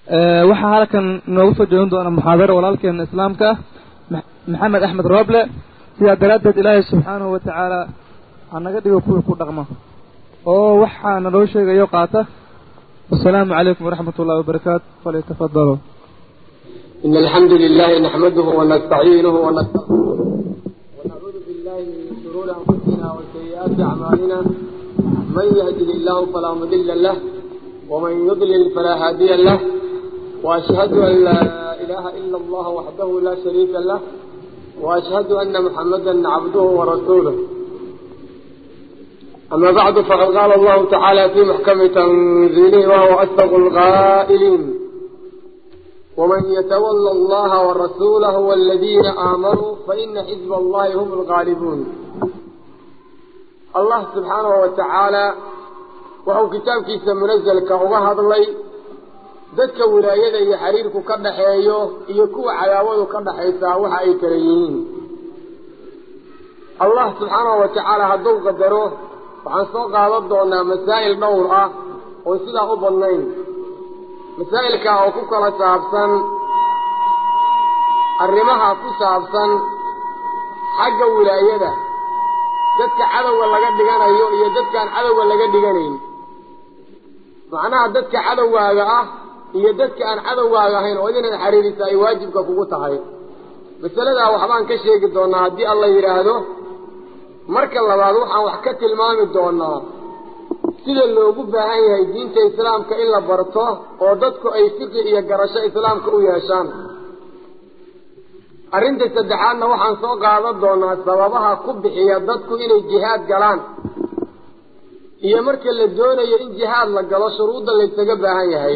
waxaa halkan noogu soo jeedin doona muxaadaro walaalkeena islaamka ah maxamed axmed rooble sidaa daraaddeed ilaahay subxaanahu wa tacaala hanaga dhigo kuwii ku dhaqmo oo waxaa naloo sheegayo qaata wasalaamu calaykum waraxmat ullahi wabarakaatu falyatafadaluu إن الحمد لله نحمده ونستعينه ونستغفره ونعوذ بالله من شرور أنفسنا وسيئات أعمالنا من يهده الله فلا مضل له ومن يضلل فلا هادي له وأشهد أن لا إله إلا الله وحده لا شريك له وأشهد أن محمدا عبده ورسوله أما بعد فقد قال الله تعالى في محكم تنزيله وهو أصدق القائلين ومن يتولى الله ورسوله والذين آمنوا فإن حزب الله هم الغالبون الله سبحانه وتعالى وهو كتاب كيس منزل كأغهد لي ذاتك ولاية يحريرك كدحيو يكو عياوه كدحيسا وحا كريين الله سبحانه وتعالى هدو قدروه وعن سوق هذا مسائل دورة وسيدا أبنين masaa'ilka oo ku kala saabsan arrimaha ku saabsan xagga wilaayada dadka cadowga laga dhiganayo iyo dadkaan cadowga laga dhiganayn macnaha dadka cadowgaaga ah iyo dadka aan cadowgaaga ahayn oo inaad xariirisa ay waajibka kugu tahay masaladaa waxbaan ka sheegi doonaa haddii alla yidhaahdo marka labaad waxaan wax ka tilmaami doonaa sida loogu baahan yahay diinta islaamka in la barto oo dadku ay fiqi iyo garasho islaamka u yeeshaan arrinta saddexaadna waxaan soo qaadan doonaa sababaha ku bixiya dadku inay jihaad galaan iyo marka la doonayo in jihaad la galo shuruudda laysaga baahan yahay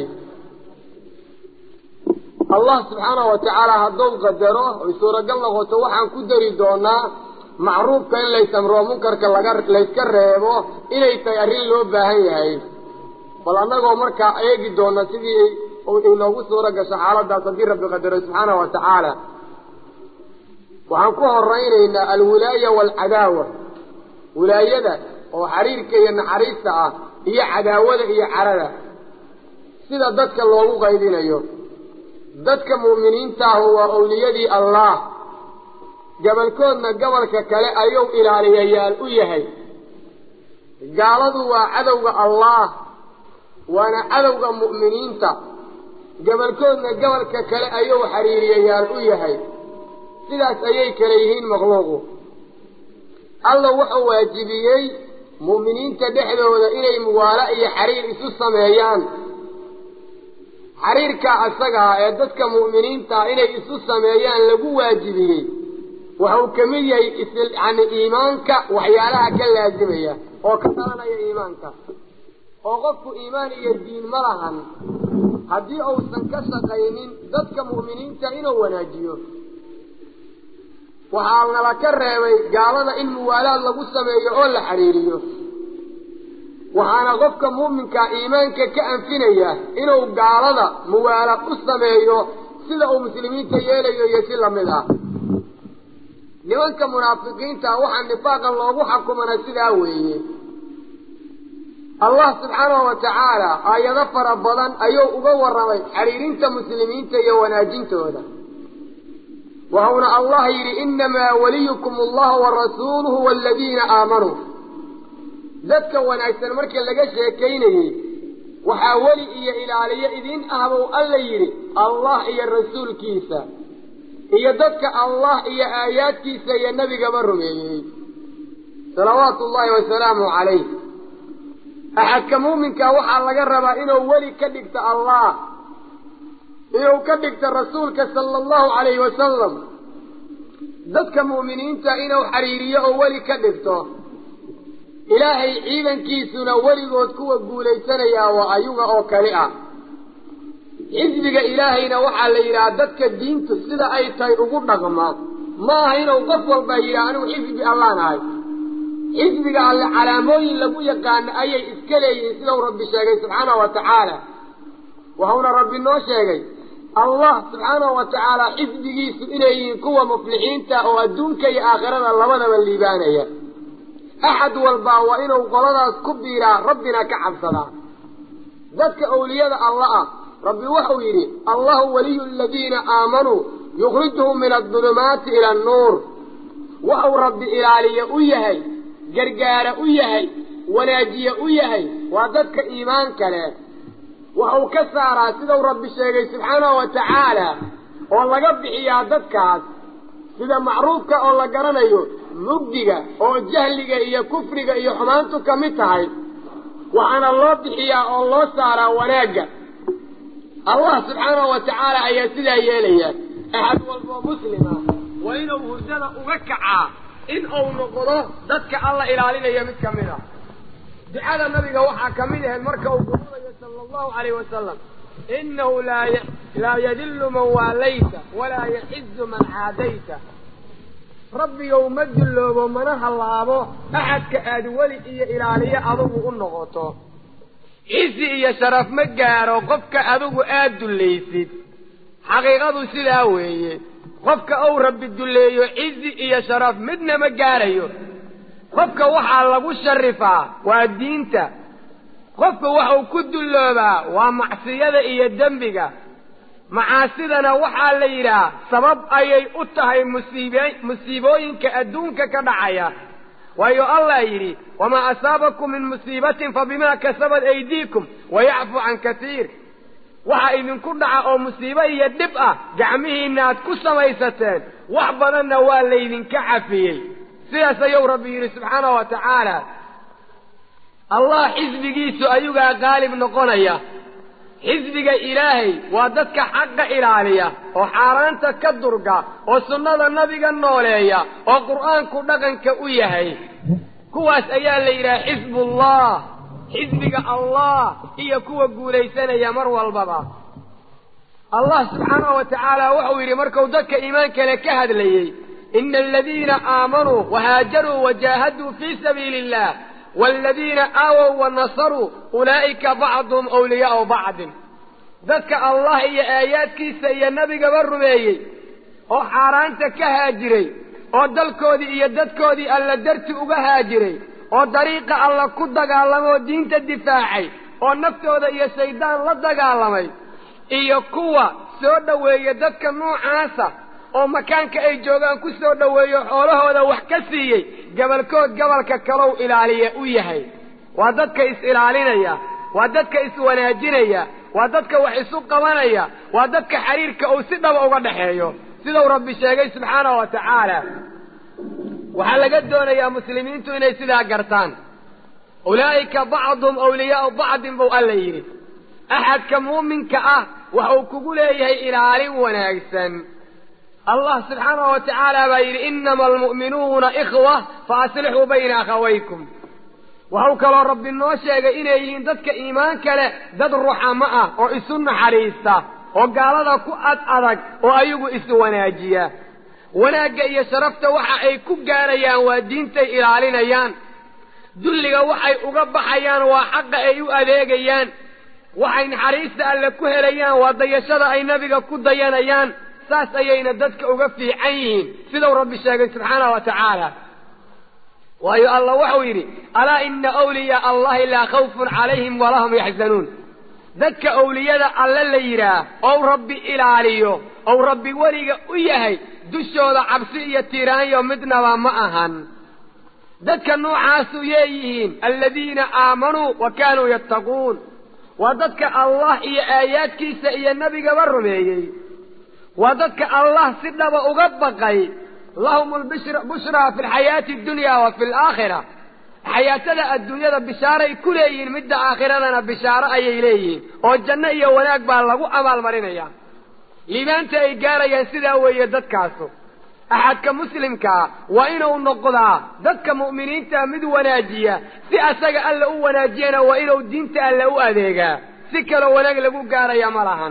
allah subxaanahu wa tacaala hadduu qadaro oy suuragal noqoto waxaan ku dari doonaa macruufka in laysamroo munkarka laga layska reebo inay tahay arrin loo baahan yahay bal annagoo markaa eegi doona sidii inoogu suura gasho xaaladaas haddii rabbi qadaro subxaanahu wa tacaala waxaan ku horaynaynaa alwilaaya waalcadaawa wilaayada oo xariirka iyo naxariista ah iyo cadaawada iyo carada sida dadka loogu qaydinayo dadka mu'miniinta ahu waa owliyadii allah gabalkoodna gobolka kale ayuu ilaaliyayaal u yahay gaaladu waa cadowga allah waana cadowga mu'miniinta gabalkoodna gobolka kale ayuu xiriiriyayaal u yahay sidaas ayay kale yihiin makhluuqu alla wuxuu waajibiyey mu'miniinta dhexdooda inay muwaalo iyo xiriir isu sameeyaan xiriirkaa asagaa ee dadka mu'miniintaa inay isu sameeyaan lagu waajibiyey waxuu ka mid yahay yani iimaanka waxyaalaha ka laazimaya oo ka dhalanaya iimaanka oo qofku iimaan iyo diin ma lahan haddii uusan ka shaqaynin dadka mu'miniinta inuu wanaajiyo waxaa nala ka reebay gaalada in muwaalaad lagu sameeyo oo la xidhiiriyo waxaana qofka mu'minkaa iimaanka ka anfinaya inuu gaalada muwaalaad u sameeyo sida uu muslimiinta yeelayo iyo si lamid ah nimanka munaafiqiinta waxaa nifaaqan loogu xukumana sidaa weeye allah subxaanahu wa tacaala aayado fara badan ayuu uga warramay xiriirinta muslimiinta iyo wanaajintooda waxuuna allah yidhi innamaa waliyukum allahu wa rasuuluhu waaladiina aamanuu dadka wanaagsan marka laga sheekaynayey waxaa weli iyo ilaaliyo idiin ahbuu alla yidhi allah iyo rasuulkiisa iyo dadka allah iyo aayaadkiisa iyo nebigaba rumeeyey salawaatu ullaahi wasalaamu calayh axadka muuminka waxaa laga rabaa inuu weli ka dhigto allah inuu ka dhigto rasuulka sala allahu calayhi wasalam dadka mu'miniinta inuu xiriiriyo oo weli ka dhigto ilaahay ciidankiisuna weligood kuwa guulaysanayaa waa ayuga oo kali ah xisbiga ilaahayna waxaa la yidhaha dadka diintu sida ay tahay ugu dhaqma ma aha inuu qof walba yidhaha anigu xisbi allaan ahay xisbiga alle calaamooyin lagu yaqaano ayay iska leeyihiin sidau rabbi sheegay subxaanahu wa tacaala waxauna rabbi noo sheegay allah subxaanahu wa tacaala xisbigiisu inay yihiin kuwa muflixiinta oo adduunka iyo aakhirada labadaba liibaanaya axad walbaa waa inuu qoladaas ku biiraa rabbina ka cabsadaa dadka awliyada alla ah rabbi wuxuu yidhi allahu waliyu aladiina aamanuu yukhrijuhum min adulumaati ila annuur wuxuu rabbi ilaaliye u yahay gargaara u yahay wanaajiye u yahay waa dadka iimaanka leh wuxuu ka saaraa sidau rabbi sheegay subxaanahu wa tacaala oo laga bixiyaa dadkaas sida macruufka oo la garanayo mugdiga oo jahliga iyo kufriga iyo xumaantu ka mid tahay waxaana loo bixiyaa oo loo saaraa wanaagga allah subxaanahu wa tacaala ayaa sidaa yeelaya axad walboo muslima waa inuu hurdada uga kacaa in uu noqdo dadka alla ilaalinaya mid ka mid a ducada nabiga waxaa ka mid ahayd marka uu guranayo sala allahu calayh wasalam inahu laa yadillu man waalayta walaa yaxizu man caadayta rabbigow ma dulloobo mana hallaabo axadka aad weli iyo ilaaliyo adugu u noqoto cizi iyo sharaf ma gaaro qofka adigu aad dullaysid xaqiiqadu sidaa weeye qofka uu rabbi dulleeyo cizi iyo sharaf midna ma gaarayo qofka waxaa lagu sharifaa waa diinta qofka waxuu ku dulloobaa waa macsiyada iyo dembiga macaasidana waxaa la yidhaah sabab ayay u tahay musiib musiibooyinka adduunka ka dhacaya waayo allah yidhi wamaa asaabakum min musiibatin fa bimaa kasabad aydiikum wayacfu can kasiir waxa idinku dhaca oo musiibo iyo dhib ah gacmihiinna aad ku samaysateen wax badanna waa laydinka cafiyey sidaas ayuu rabbi yidhi subxaanahu wa tacaala allah xisbigiisu ayugaa qaalib noqonaya xisbiga ilaahay waa dadka xaqa ilaaliya oo xaaraanta ka durga oo sunnada nabiga nooleeya oo qur'aanku dhaqanka u yahay kuwaas ayaa la yidhaha xisbullah xisbiga allah iyo kuwa guulaysanaya mar walbaba allah subxaanahu wa tacaala wuxuu yidhi markuu dadka iimaankale ka hadlayey ina aladiina aamanuu wahaajaruu wajaahaduu fii sabiili illah waaladiina aawow wa nasaruu ulaa'ika bacduhum awliyaau bacdin dadka allah iyo aayaadkiisa iyo nebigaba rumeeyey oo xaaraanta ka haajiray oo dalkoodii iyo dadkoodii alla darti uga haajiray oo dariiqa alla ku dagaalamoo diinta difaacay oo naftooda iyo shaydaan la dagaalamay iyo kuwa soo dhoweeya dadka noocaasa oo makaanka ay joogaan ku soo dhoweeyo xoolahooda wax ka siiyey gabalkood gabalka kalow ilaaliya u yahay waa dadka is-ilaalinaya waa dadka is-wanaajinaya waa dadka wax isu qabanaya waa dadka xiriirka uu si dhaba uga dhaxeeyo sidau rabbi sheegay subxaanahu wa tacaala waxaa laga doonayaa muslimiintu inay sidaa gartaan ulaa'ika bacduhum awliyaau bacdin buu alla yidhi axadka muuminka ah waxuu kugu leeyahay ilaalin wanaagsan allah subxaanahu wa tacaala baa yidhi inama almu'minuuna ikhwa fa aslixuu bayna akhawaykum waxuu kaloo rabbi noo sheegay inay yihiin dadka iimaanka leh dad ruxamo ah oo isu naxariista oo gaalada ku ad adag oo ayagu isu wanaajiya wanaagga iyo sharafta waxa ay ku gaarayaan waa diintay ilaalinayaan dulliga waxay uga baxayaan waa xaqa ay u adeegayaan waxay naxariista alle ku helayaan waa dayashada ay nabiga ku dayanayaan saas ayayna dadka uga fiican yihiin sidau rabbi sheegay subxaanahu wa tacaala waayo allah waxau yidhi alaa ina awliyaa allahi laa khawfun calayhim walahum yaxzanuun dadka awliyada alle la yidhaah ou rabbi ilaaliyo ou rabbi weliga u yahay dushooda cabsi iyo tiiraanyo midnaba ma ahan dadka noocaasuu yeeyihiin aladiina aamanuu wa kaanuu yattaquun waa dadka allah iyo aayaadkiisa iyo nebigaba rumeeyey waa dadka allah si dhaba uga baqay lahum lbushraa fi lxayaati addunya wa fi alaakhira xayaatada adduunyada bishaaray ku leeyihiin midda aakhiradana bishaaro ayay leeyihiin oo janno iyo wanaag baa lagu abaalmarinaya liibaanta ay gaarayaan sidaa weeye dadkaasu axadka muslimkaa waa inuu noqdaa dadka mu'miniinta mid wanaajiya si asaga alla u wanaajiyana waa inuu diinta alle u adeegaa si kaloo wanaag lagu gaaraya ma lahan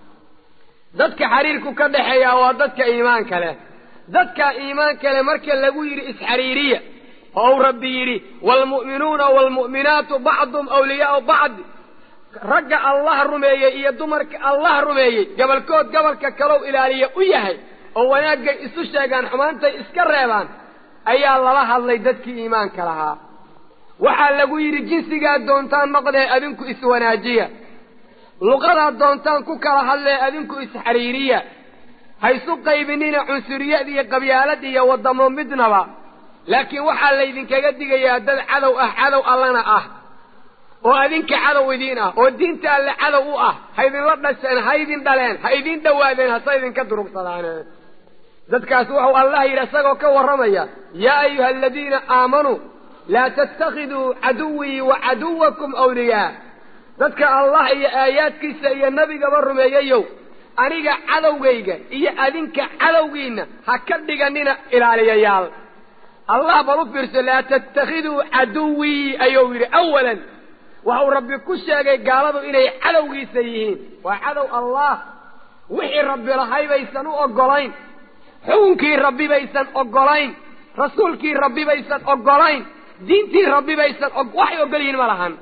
dadka xiriirku ka dhaxeeya waa dadka iimaanka leh dadka iimaanka leh marka lagu yidhi isxariiriya oo uu rabbi yidhi waalmu'minuuna waalmu'minaatu bacduhum awliyaau bacdi ragga allah rumeeyey iyo dumarka allah rumeeyey gabalkood gabalka kalow ilaaliya u yahay oo wanaagay isu sheegaan xumaantay iska reebaan ayaa lala hadlay dadkii iimaanka lahaa waxaa lagu yidhi jinsigaa doontaan noqdee adinku iswanaajiya luqadaad doontaan ku kala hadlee adinku isxariiriya ha isu qaybinina cunsuriyad iyo qabyaalad iyo waddamo midnaba laakiin waxaa laydinkaga digayaa dad cadow ah cadow allana ah oo adinka cadow idiin ah oo diinta alle cadow u ah ha idinla dhasheen ha idin dhaleen ha idin dhowaadeen hase idinka durugsadaaneen dadkaas wuxuu allah yidhi isagoo ka warramaya yaa ayuha aladiina aamanuu laa tattakhiduu caduwii wa caduwakum awliyaa dadka allah iyo aayaadkiisa iyo nebigaba rumeeyayow aniga cadowgayga iyo adinka cadowgiinna ha ka dhiganina ilaaliyayaal allah bal u fiirso laa tattakhiduu caduwii ayuu yidhi awalan waxau rabbi ku sheegay gaaladu inay cadowgiisa yihiin waa cadow allah wixii rabbi lahay baysan u oggolayn xukunkii rabbi baysan oggolayn rasuulkii rabbi baysan oggolayn diintii rabbi baysan waxay oggol yihiin ma lahan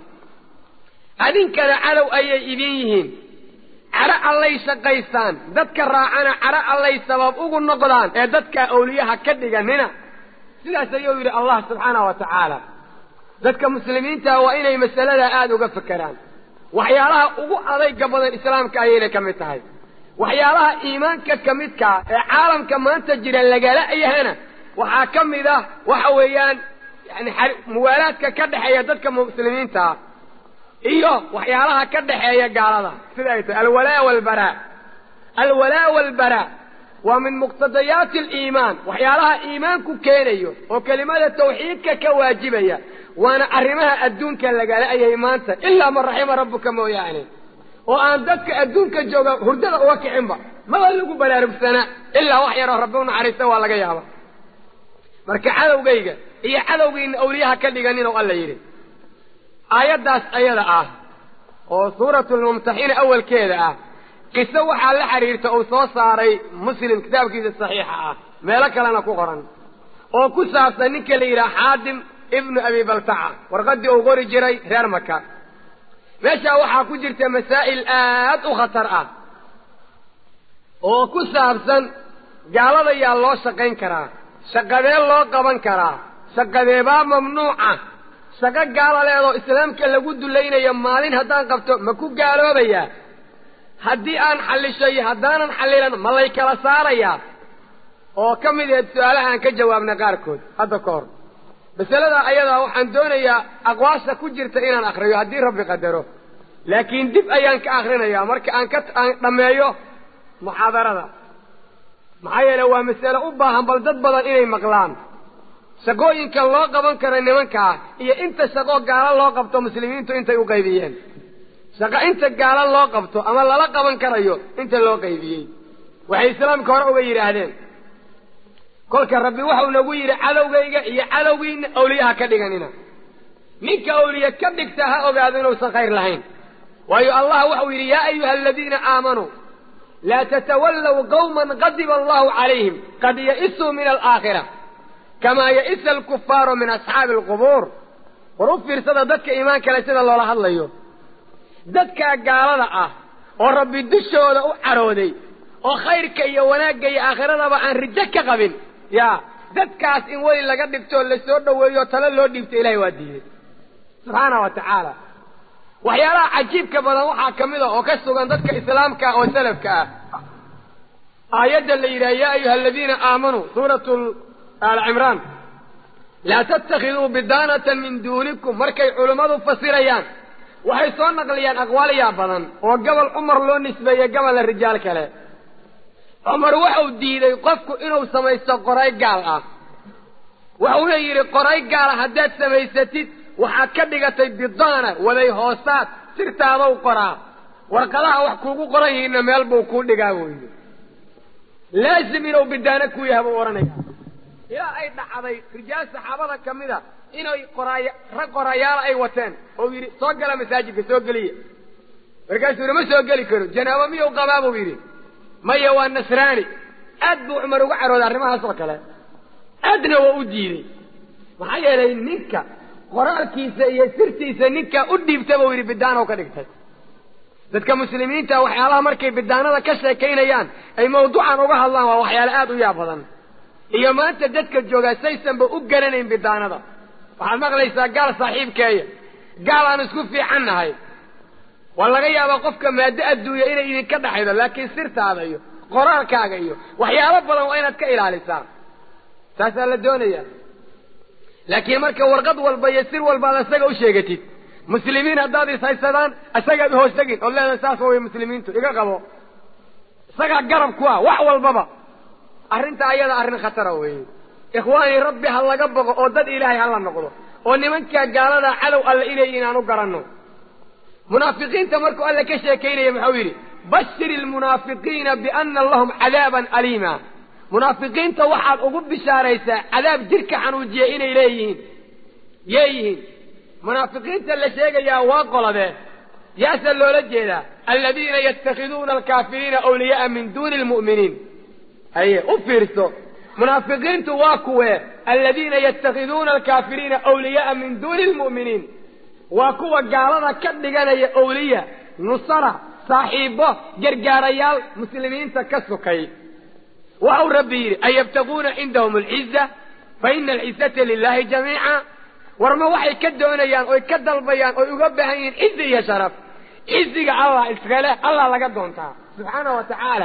adinkana cadow ayay idin yihiin cadho allay shaqaystaan dadka raacana cadho allay sabab ugu noqdaan ee dadkaa awliyaha ka dhiganina sidaas ayuu yidhi allah subxaanah wa tacaala dadka muslimiinta waa inay masaladaa aada uga fekeraan waxyaalaha ugu adayga badan islaamka ayayna ka mid tahay waxyaalaha iimaanka ka midkaa ee caalamka maanta jira lagala yahana waxaa ka mid ah waxa weeyaan yani muwaalaadka ka dhexeeya dadka muslimiintaa iyo waxyaalaha ka dhexeeya gaalada sida ay tahay alwalaa walbaraa alwalaa walbaraa waa min muqtadayaati aliimaan waxyaalaha iimaanku keenayo oo kelimada tawxiidka ka waajibaya waana arrimaha adduunka lagala-yahay maanta ilaa man raxima rabbuka mooyaane oo aan dadka adduunka jooga hurdada uga kicinba maba lagu baraarugsanaa ilaa wax yaroo rabbi u naxariista waa laga yaaba marka cadowgayga iyo cadowgiina awliyaha ka dhiganin oo alla yidhi aayaddaas ayada ah oo suuratulmumtaxina awalkeeda ah qiso waxaa la xidhiirta uu soo saaray muslim kitaabkiisa saxiixa ah meelo kalena ku qoran oo ku saabsan ninka la yidhaha xaadim ibnu abi baltaca warqaddii uu qori jiray reer maka meeshaa waxaa ku jirta masaa'il aad u khatar ah oo ku saabsan gaalada yaa loo shaqayn karaa shaqadee loo qaban karaa shaqadeebaa mamnuuca shaqo gaala leedoo islaamka lagu dulaynayo maalin haddaan qabto ma ku gaaloobayaa haddii aan xallisho iyo haddaanan xallilan ma lay kala saarayaa oo ka mid aheed su-aalaha aan ka jawaabna qaarkood hadda ka hor masalada ayadaa waxaan doonayaa aqwaasha ku jirta inaan akriyo haddii rabbi qadaro laakiin dib ayaan ka akrinayaa marka aan ka aan dhammeeyo muxaadarada maxaa yeele waa masale u baahan bal dad badan inay maqlaan shaqooyinka loo qaban karo nimankaa iyo inta shaqo gaalo loo qabto muslimiintu intay u qaybiyeen shaqo inta gaalo loo qabto ama lala qaban karayo inta loo qaybiyey waxay islaamka hore uga yidhaahdeen kolka rabbi waxau nagu yidhi cadowgayga iyo cadowgiina awliyaha ka dhiganina ninka awliye ka dhigta ha ogaado inuusan khayr lahayn waayo allah waxau yidhi yaa ayuha aladiina aamanuu laa tatawallow qawman qadiba allahu calayhim qad ya'isuu min alaakhira kamaa ya'isa alkufaaru min asxaabi alqubuur war u fiirsada dadka iimaan kale sida loola hadlayo dadkaa gaalada ah oo rabbi dushooda u carooday oo khayrka iyo wanaagga iyo aakhiradaba aan rijo ka qabin yaa dadkaas in weli laga dhigtoo lasoo dhoweeyo talo loo dhiibto ilahay waa diiday subxaana wa tacaala waxyaalaha cajiibka badan waxaa ka mid a oo ka sugan dadka islaamka oo salafka ah aayadda la yidhaha yaa ayuha aladiina aamanuu suuratu aal cimraan laa tattakhiduu bidaanatan min duunikum markay culimmadu fasirayaan waxay soo naqliyaan aqwaaliyaa badan oo gobol cumar loo nisbeeyey gobolna rijaal kale cumar waxau diiday qofku inuu samaysto qoray gaal ah waxuuna yidhi qoray gaala haddaad samaysatid waxaad ka dhigatay bidaana waday hoosaad sirtaadau qoraa warqadaha wax kuugu qoran yihiinna meel buu kuu dhigaa buu yidhi laazim inuu bidaano ku yaha buu odhanaya ilaa ay dhacday rijaal saxaabada ka mid a inay qoraay rag qorayaala ay wateen oo yidhi soo gala masaajidka soo geliya markaasuu yidhi ma soo geli karo janaabo miyuu qabaa buu yidhi maya waa nasraani aad buu cumar uga carooday arrimahaas oo kale aadna waa u diiday maxaa yeelay ninka qoraalkiisa iyo sirtiisa ninkaa u dhiibta buu yidhi bidaanow ka dhigtay dadka muslimiinta waxyaalaha markay bidaanada ka sheekaynayaan ay mawduucan uga hadlaan waa waxyaale aad u yaab badan iyo maanta dadka joogaa saysanba u garanayn bidaanada waxaad maqlaysaa gaal saaxiibkeeya gaal aan isku fiican nahay waa laga yaabaa qofka maaddo adduunya inay idinka dhaxaydo laakiin sirtaada iyo qoraalkaaga iyo waxyaalo badan waa inaad ka ilaalisaa taasaa la doonaya laakiin marka warqad walba iyo sir walba ad isaga u sheegatid muslimiin haddaad ishaysadaan isagaad uhoos tegin ood leedahay saas way muslimiintu iga qabo isagaa garab ku ah wax walbaba arrinta ayada arrin khatara weeye ikhwaanii rabbi ha laga boqo oo dad ilaahay ha la noqdo oo nimankaa gaaladaa cadow alle inay inaan u garanno munaafiqiinta markuu alle ka sheekaynaya muxuu yidhi bashir ilmunaafiqiina biana lahum cadaaban aliima munaafiqiinta waxaad ugu bishaaraysaa cadaab jidhka xanuujiya inay leeyihiin yeeyihiin munaafiqiinta la sheegayaa waa qoladee yaase loola jeedaa aladiina yatakhiduuna alkaafiriina awliya'a min duuni lmu'miniin haye u fiirso munaafiqiintu waa kuwee aladiina yatakhiduuna alkaafiriina awliya'a min duuni lmu'miniin waa kuwa gaalada ka dhiganaya awliya nusara saaxiibo gargaarayaal muslimiinta ka sukay waxau rabbi yidhi an yabtaguuna cindahum alciza fa ina alcizata lilahi jamiica warma waxay ka doonayaan oy ka dalbayaan oy uga baahan yihiin cizi iyo sharaf ciziga allah iskale allah laga doontaa subxaana wa tacaala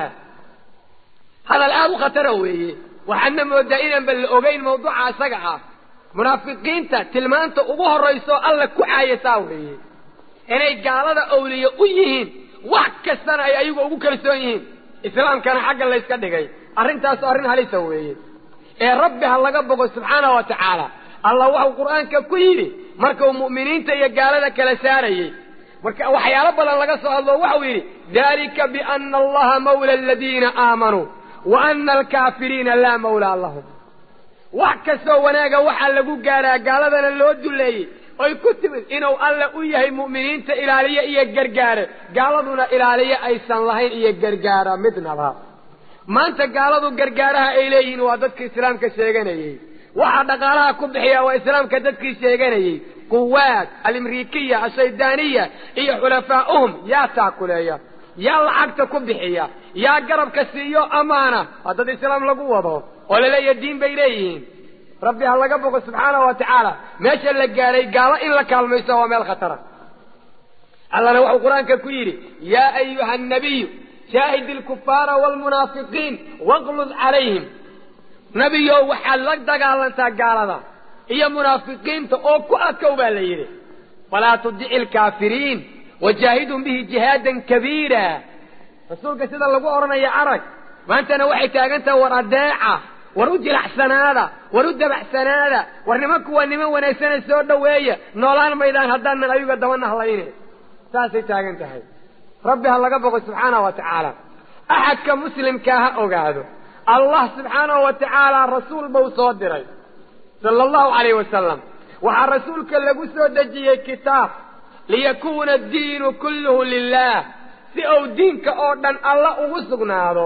hadal aada u khatara weeye waxaadna moodaa inaanba la ogeyn mawduuca isaga ah munaafiqiinta tilmaanta ugu horrayso alla ku caayasaa weeye inay gaalada awliye u yihiin wax kastana ay ayagu ugu kalsoon yihiin islaamkana xagga layska dhigay arrintaasu arrin halisa weeye ee rabbi ha laga bogo subxaana wa tacaala allah waxau qur'aanka ku yidhi markuu mu'miniinta iyo gaalada kala saarayey marka waxyaalo badan laga soo hadlo waxau yidhi dalika biana allaha mawla aladiina aamanuu wa ana alkaafiriina laa mawlaa lahum wax kastoo wanaaga waxaa lagu gaaraa gaaladana loo duleeyey oy ku timid inuu alle u yahay mu'miniinta ilaaliye iyo gargaare gaaladuna ilaaliye aysan lahayn iyo gargaara midnaba maanta gaaladu gargaaraha ay leeyihiin waa dadka islaamka sheeganayey waxaa dhaqaalaha ku bixiya waa islaamka dadkii sheeganayey quwaad alimrikiya ashaydaaniya iyo xulafaa'uhum yaa taakuleeya yaa lacagta ku bixiya yaa garabka siiyo amaana waa dad islaam lagu wado oo laleeya diin bay leeyihiin rabbi ha laga boqo subxaana wa tacaala meesha la gaadhay gaalo in la kaalmayso waa meel khatara allana wuxuu qur-aanka ku yidhi yaa ayuha annabiyu shaahid ilkufaara waalmunaafiqiin waqlud calayhim nebiyow waxaad la dagaalantaa gaalada iyo munaafiqiinta oo ku adkow baa la yidhi falaa tudici alkaafiriin wajaahidhum bihi jihaadan kabiira rasuulka sida lagu odhanaya arag maantana waxay taagan tahay war adeeca war u jilacsanaada war u dabacsanaada war nimanku waa niman wanaagsane soo dhoweeya noolaan maydaan haddaanan ayuga daba nahlayne saasay taagan tahay rabbi ha laga boqo subxaana wa tacaala axadka muslimkaa ha ogaado allah subxaanahu wa tacaala rasuul buu soo diray sala allahu calayh wasalam waxaa rasuulka lagu soo dejiyey kitaab liyakuuna addiinu kulluhu lilah si uu diinka oo dhan alla ugu sugnaado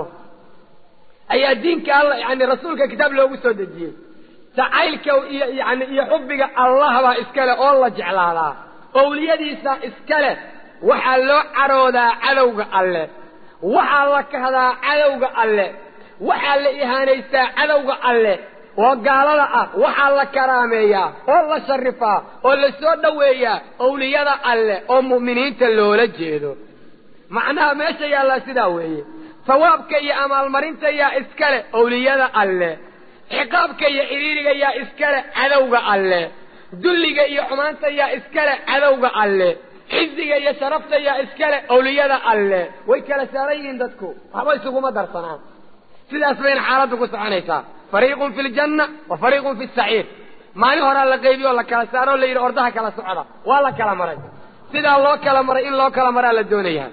ayaa diinka alla yani rasuulka kitaab loogu soo dejiyey jacaylka iyo yani iyo xubbiga allah baa iskale oo la jeclaadaa owliyadiisa iskale waxaa loo caroodaa cadowga alle waxaa la kahdaa cadowga alle waxaa la ihaanaystaa cadowga alle oo gaalada ah waxaa la karaameeyaa oo la sharifaa oo la soo dhoweeyaa owliyada alle oo mu'miniinta loola jeedo macnaha meesha yaallaa sidaa weeye sawaabka iyo amaalmarinta yaa iskale owliyada alle ciqaabka iyo cidhiiriga yaa iskale cadowga alle dulliga iyo xumaanta yaa iskale cadowga alle ciziga iyo sharafta yaa iskale owliyada alle way kala saaran yihiin dadku waxba isuguma darsanaan sidaas bayna xaaladdu ku soconaysaa fariiqun fi ljanna wa fariiqun fi saciir maalin horaa la qaybiyo o la kala saaro o la yidhi ordaha kala socda waa la kala maray sidaa loo kala maray in loo kala maraa la doonayaa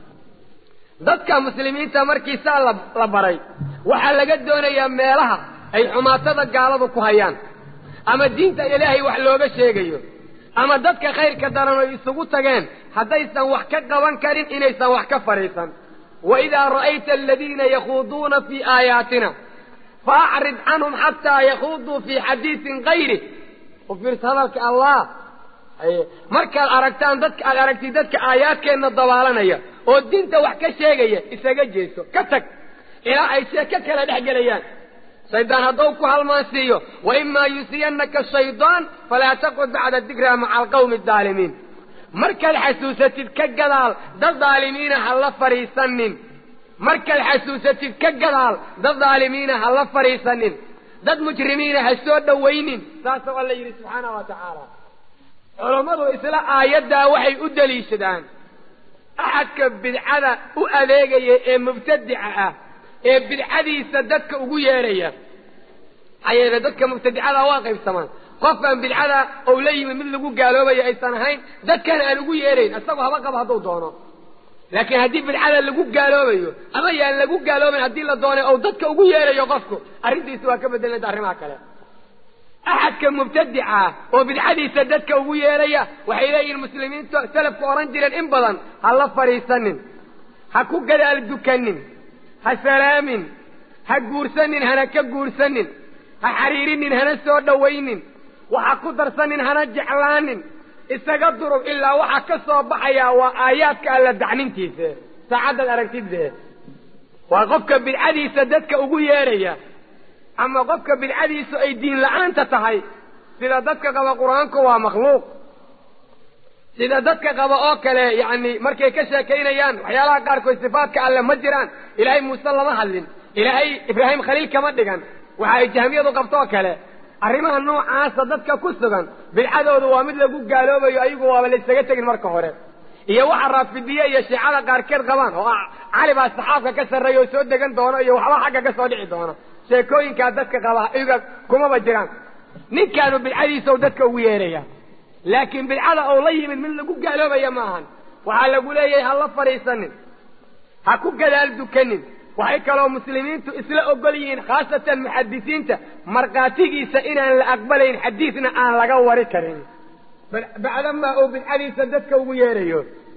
dadka muslimiinta markii saa la baray waxaa laga doonayaa meelaha ay xumaatada gaaladu ku hayaan ama diinta ilaahay wax looga sheegayo ama dadka khayrka daran oy isugu tageen haddaysan wax ka qaban karin inaysan wax ka fadhiisan waidaa ra'ayta aladiina yakhuuduuna fii aayaatina faacrid canhum xataa yakhuuduu fii xadiisin kayrih u fiirsa hadalka allah markaad aragtaan dadka aad aragtid dadka aayaadkeenna dabaalanaya oo diinta wax ka sheegaya isaga jeeso ka tag ilaa ay sheeko kala dhex gelayaan shaydaan hadduu ku halmaansiiyo wa imaa yusiyannaka shaydaan falaa taqud bacda dikraa maca alqawmi adaalimiin markaad xasuusatid ka gadaal dad daalimiina ha la fadhiisanin markaad xasuusatid ka gadaal dad daalimiina ha la fadhiisanin dad mujrimiina ha soo dhowaynin saasoo alla yidhi subxaana wa tacaala culammadu isla aayaddaa waxay u deliishadaan axadka bidcada u adeegaya ee mubtadica ah ee bidcadiisa dadka ugu yeedhaya maxaa yeele dadka mubtadicada waa qaybsamaan qofkaan bidcada ou la yimid mid lagu gaaloobayo aysan ahayn dadkana aan ugu yeedhayn isagoo haba qaba hadduu doono laakiin haddii bidcada lagu gaaloobayo ama yaan lagu gaaloobayn haddii la doonay ou dadka ugu yeedhayo qofku arrintiisa waa ka bedelanta arrimaha kale axadka mubtadica ah oo bidcadiisa dadka ugu yeedhaya waxay leeyihiin muslimiintu salafku odhan jireen in badan ha la fadhiisanin ha ku gadaal dukanin ha salaamin ha guursanin hana ka guursanin ha xariirinin hana soo dhowaynin waxa ku darsanin hana jeclaanin isaga durub ilaa waxaa ka soo baxayaa waa aayaadka alla dacnintiisa saacaddaad aragtidde waa qofka bidcadiisa dadka ugu yeedhaya ama qofka bidcadiisu ay diin la-aanta tahay sida dadka qaba qur-aanku waa makhluuq sida dadka qaba oo kale yacni markay ka sheekaynayaan waxyaalaha qaarkood sifaadka alle ma jiraan ilaahay muuse lama hadlin ilaahay ibraahim khaliil kama dhigan waxa ay jahmiyadu qabtoo kale arrimaha noocaasa dadka ku sugan bidcadoodu waa mid lagu gaaloobayo ayagu waaba laysaga tegin marka hore iyo waxa raafidiye iyo shiicada qaarkeed qabaan oo cali baa saxaabka ka sarreeya oo soo degan doono iyo waxba xagga ka soo dhici doono sheekooyinkaa dadka qaba iyaga kumaba jiraan ninkaanu bidcadiisau dadka ugu yeedhaya laakiin bidcada ou la yimid mid lagu gaaloobaya ma ahan waxaa lagu leeyahay ha la fadhiisanin ha ku gadaal dukanin waxay kaloo muslimiintu isla ogol yihiin khaasatan muxadisiinta markhaatigiisa inaan la aqbalayn xadiisna aan laga wari karin bacdamaa uu bidcadiisa dadka ugu yeedhayo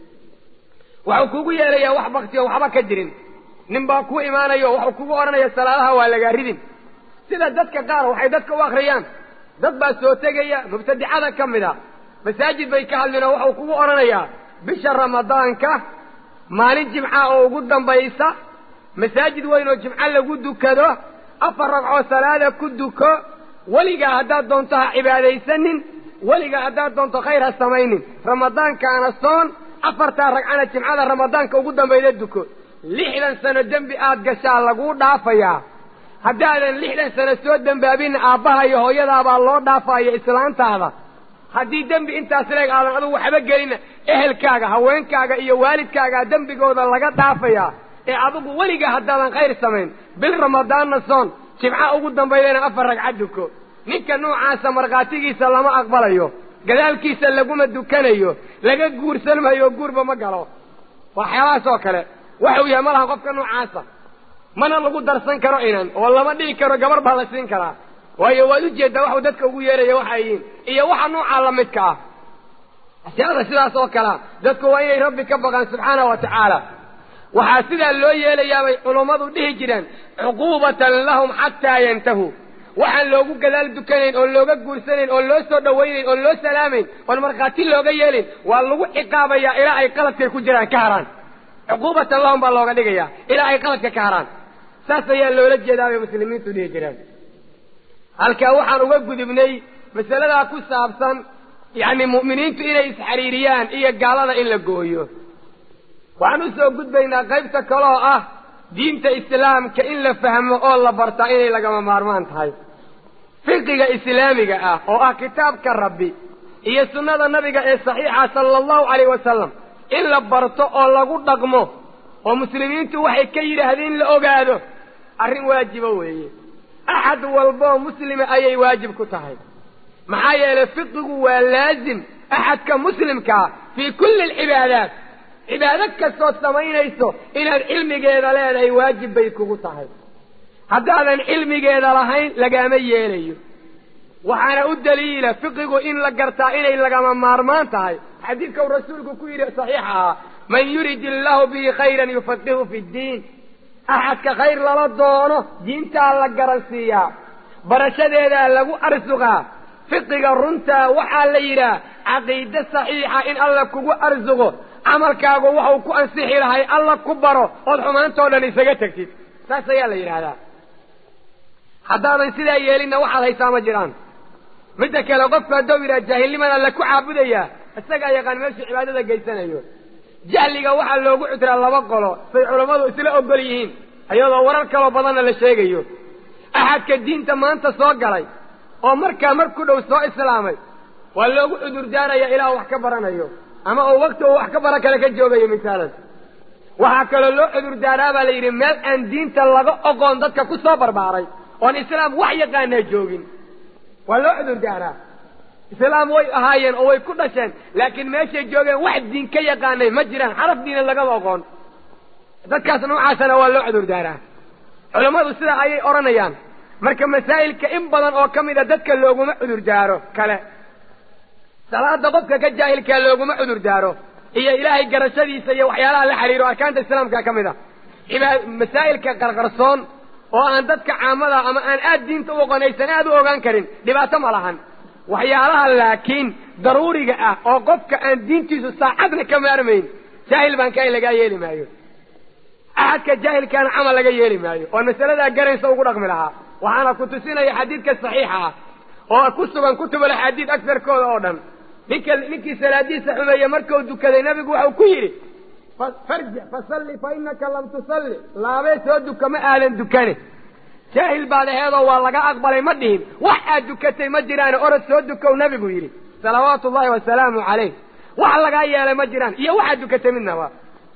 waxuu kugu yeedhayaa wax baktiyo waxba ka jirin nin baa ku imaanayo waxuu kugu odhanaya salaadaha waa lagaa ridin sida dadka qaar waxay dadka u akriyaan dad baa soo tegaya mubtadicada ka mid a masaajid bay ka hadlinoo waxuu kugu odhanayaa bisha ramadaanka maalin jimca oo ugu dambaysa masaajid weyn oo jimco lagu dukado afar ragcoo salaada ku duko weligaa haddaad doonto ha cibaadaysanin weligaa haddaad doonto khayr ha samaynin ramadaankaana soon afartaa ragcana jimcada ramadaanka ugu dambayda duko lixdan sano dembi aad gashaa laguu dhaafayaa haddaadan lixdan sano soo dembaabinna aabbaha iyo hooyadaabaa loo dhaafayo islaantaada haddii dembi intaas leeg aadan adugu waxba gelinna ehelkaaga haweenkaaga iyo waalidkaagaa dembigooda laga dhaafayaa ee adigu weliga haddaadan khayr samayn bil ramadaanna soon jimca ugu dambaydana afar ragca duko ninka noocaasa markhaatigiisa lama aqbalayo gadaalkiisa laguma dukanayo laga guursan maayo guurba ma galo waxyaabahaas oo kale waxuu yahay ma laha qofka noocaasa mana lagu darsan karo inan oo lama dhihi karo gabar baa la siin karaa waayo waad ujeeddaa waxuu dadka ugu yeeraya waxay yihiin iyo waxa noocaa la midka ah ashyaada sidaas oo kalea dadku waa inay rabbi ka baqaan subxaana wa tacaala waxaa sidaa loo yeelayaabay culummadu dhihi jireen cuquubatan lahum xataa yantahuu waxaan loogu gadaal dukanayn oon looga guursanayn oon loo soo dhawaynayn oon loo salaamayn oon markhaati looga yeelin waa lagu ciqaabayaa ilaa ay qaladkay ku jiraan ka haraan cuquubatan lahum baa looga dhigayaa ilaa ay qaladka ka haraan saas ayaa loola jeedaa bay muslimiintu dhihi jireen halkaa waxaan uga gudubnay masaladaa ku saabsan yacni mu'miniintu inay isxariiriyaan iyo gaalada in la gooyo waxaan u soo gudbaynaa qaybta kale oo ah diinta islaamka in la fahmo oo la bartaa inay lagama maarmaan tahay fiqiga islaamiga ah oo ah kitaabka rabbi iyo sunnada nabiga ee saxiixa sala allahu calayh wasalam in la barto oo lagu dhaqmo oo muslimiintu waxay ka yidhaahdeen in la ogaado arrin waajiba weeye axad walboo muslima ayay waajib ku tahay maxaa yeelay fiqigu waa laazim axadka muslimkaa fii kulli alcibaadaat cibaado kastood samaynayso inaad cilmigeeda leedahay waajib bay kugu tahay haddaadan cilmigeeda lahayn lagaama yeelayo waxaana u daliila fiqigu in la gartaa inay lagama maarmaan tahay xadiidka uu rasuulku ku yidhi saxiixa ahaa man yurid illaahu bihi khayran yufaqihu fi ddiin axadka khayr lala doono diintaa la garansiiyaa barashadeedaa lagu arsuqaa fiqiga runtaa waxaa la yidhaah caqiide saxiixa in alla kugu arsuqo camalkaagu waxau ku ansixi lahay alla ku baro ood xumaantoo dhan isaga tegtid saas ayaa la yidhaahdaa haddaadan sidaa yeelinna waxaad haysaa ma jiraan midda kale qofku hadduu yidhaha jaahilniman alla ku caabudayaa isagaa yaqaan meeshuu cibaadada geysanayo jahliga waxaa loogu cudraa laba qolo say culammadu isla ogol yihiin iyadoo warar kaloo badanna la sheegayo axadka diinta maanta soo galay oo markaa mar ku dhow soo islaamay waa loogu cudurdaaraya ilaa wax ka baranayo ama uu wakti uu wax ka bara kale ka joogayo misaalan waxaa kaloo loo cudurdaaraa baa la yidhi meel aan diinta laga oqoon dadka ku soo barbaaray oon islaam wax yaqaanaa joogin waa loo cudurdaaraa islaam way ahaayeen oo way ku dhasheen laakiin meeshay joogeen wax diin ka yaqaanay ma jiraan xaraf diina lagama oqoon dadkaas noocaasana waa loo cudurdaaraa culammadu sidaa ayay odhanayaan marka masaa'ilka in badan oo ka mid a dadka looguma cudurdaaro kale salaada qofka ka jaahilkaa looguma cudurdaaro iyo ilaahay garashadiisa iyo waxyaalaha la xiriiro arkaanta islaamka ka mid a masaa'ilka qarqarsoon oo aan dadka caamada ama aan aad diinta u oqonaysan aad u ogaan karin dhibaato ma lahan waxyaalaha laakiin daruuriga ah oo qofka aan diintiisu saacadna ka maarmayn jaahil baan kahay lagaa yeeli maayo axadka jaahilkaana camal laga yeeli maayo oo masaladaa garaysa ugu dhaqmi lahaa waxaana ku tusinaya xadiidka saxiixa ah oo ku sugan kutubul axaadiid agsarkooda oo dhan ninka ninkii salaadiisa xumeeye markuu dukaday nabigu waxau ku yidhi farjic fasalli fa inaka lam tusalli laabee soo duka ma aadan dukane jaahil baad aheedoo waa laga aqbalay ma dhihin wax aad dukatay ma jiraane orod soo dukow nabigu yidhi salawaatu ullahi wasalaamu calayh wax lagaa yeelay ma jiraan iyo waxaad dukatay midnaba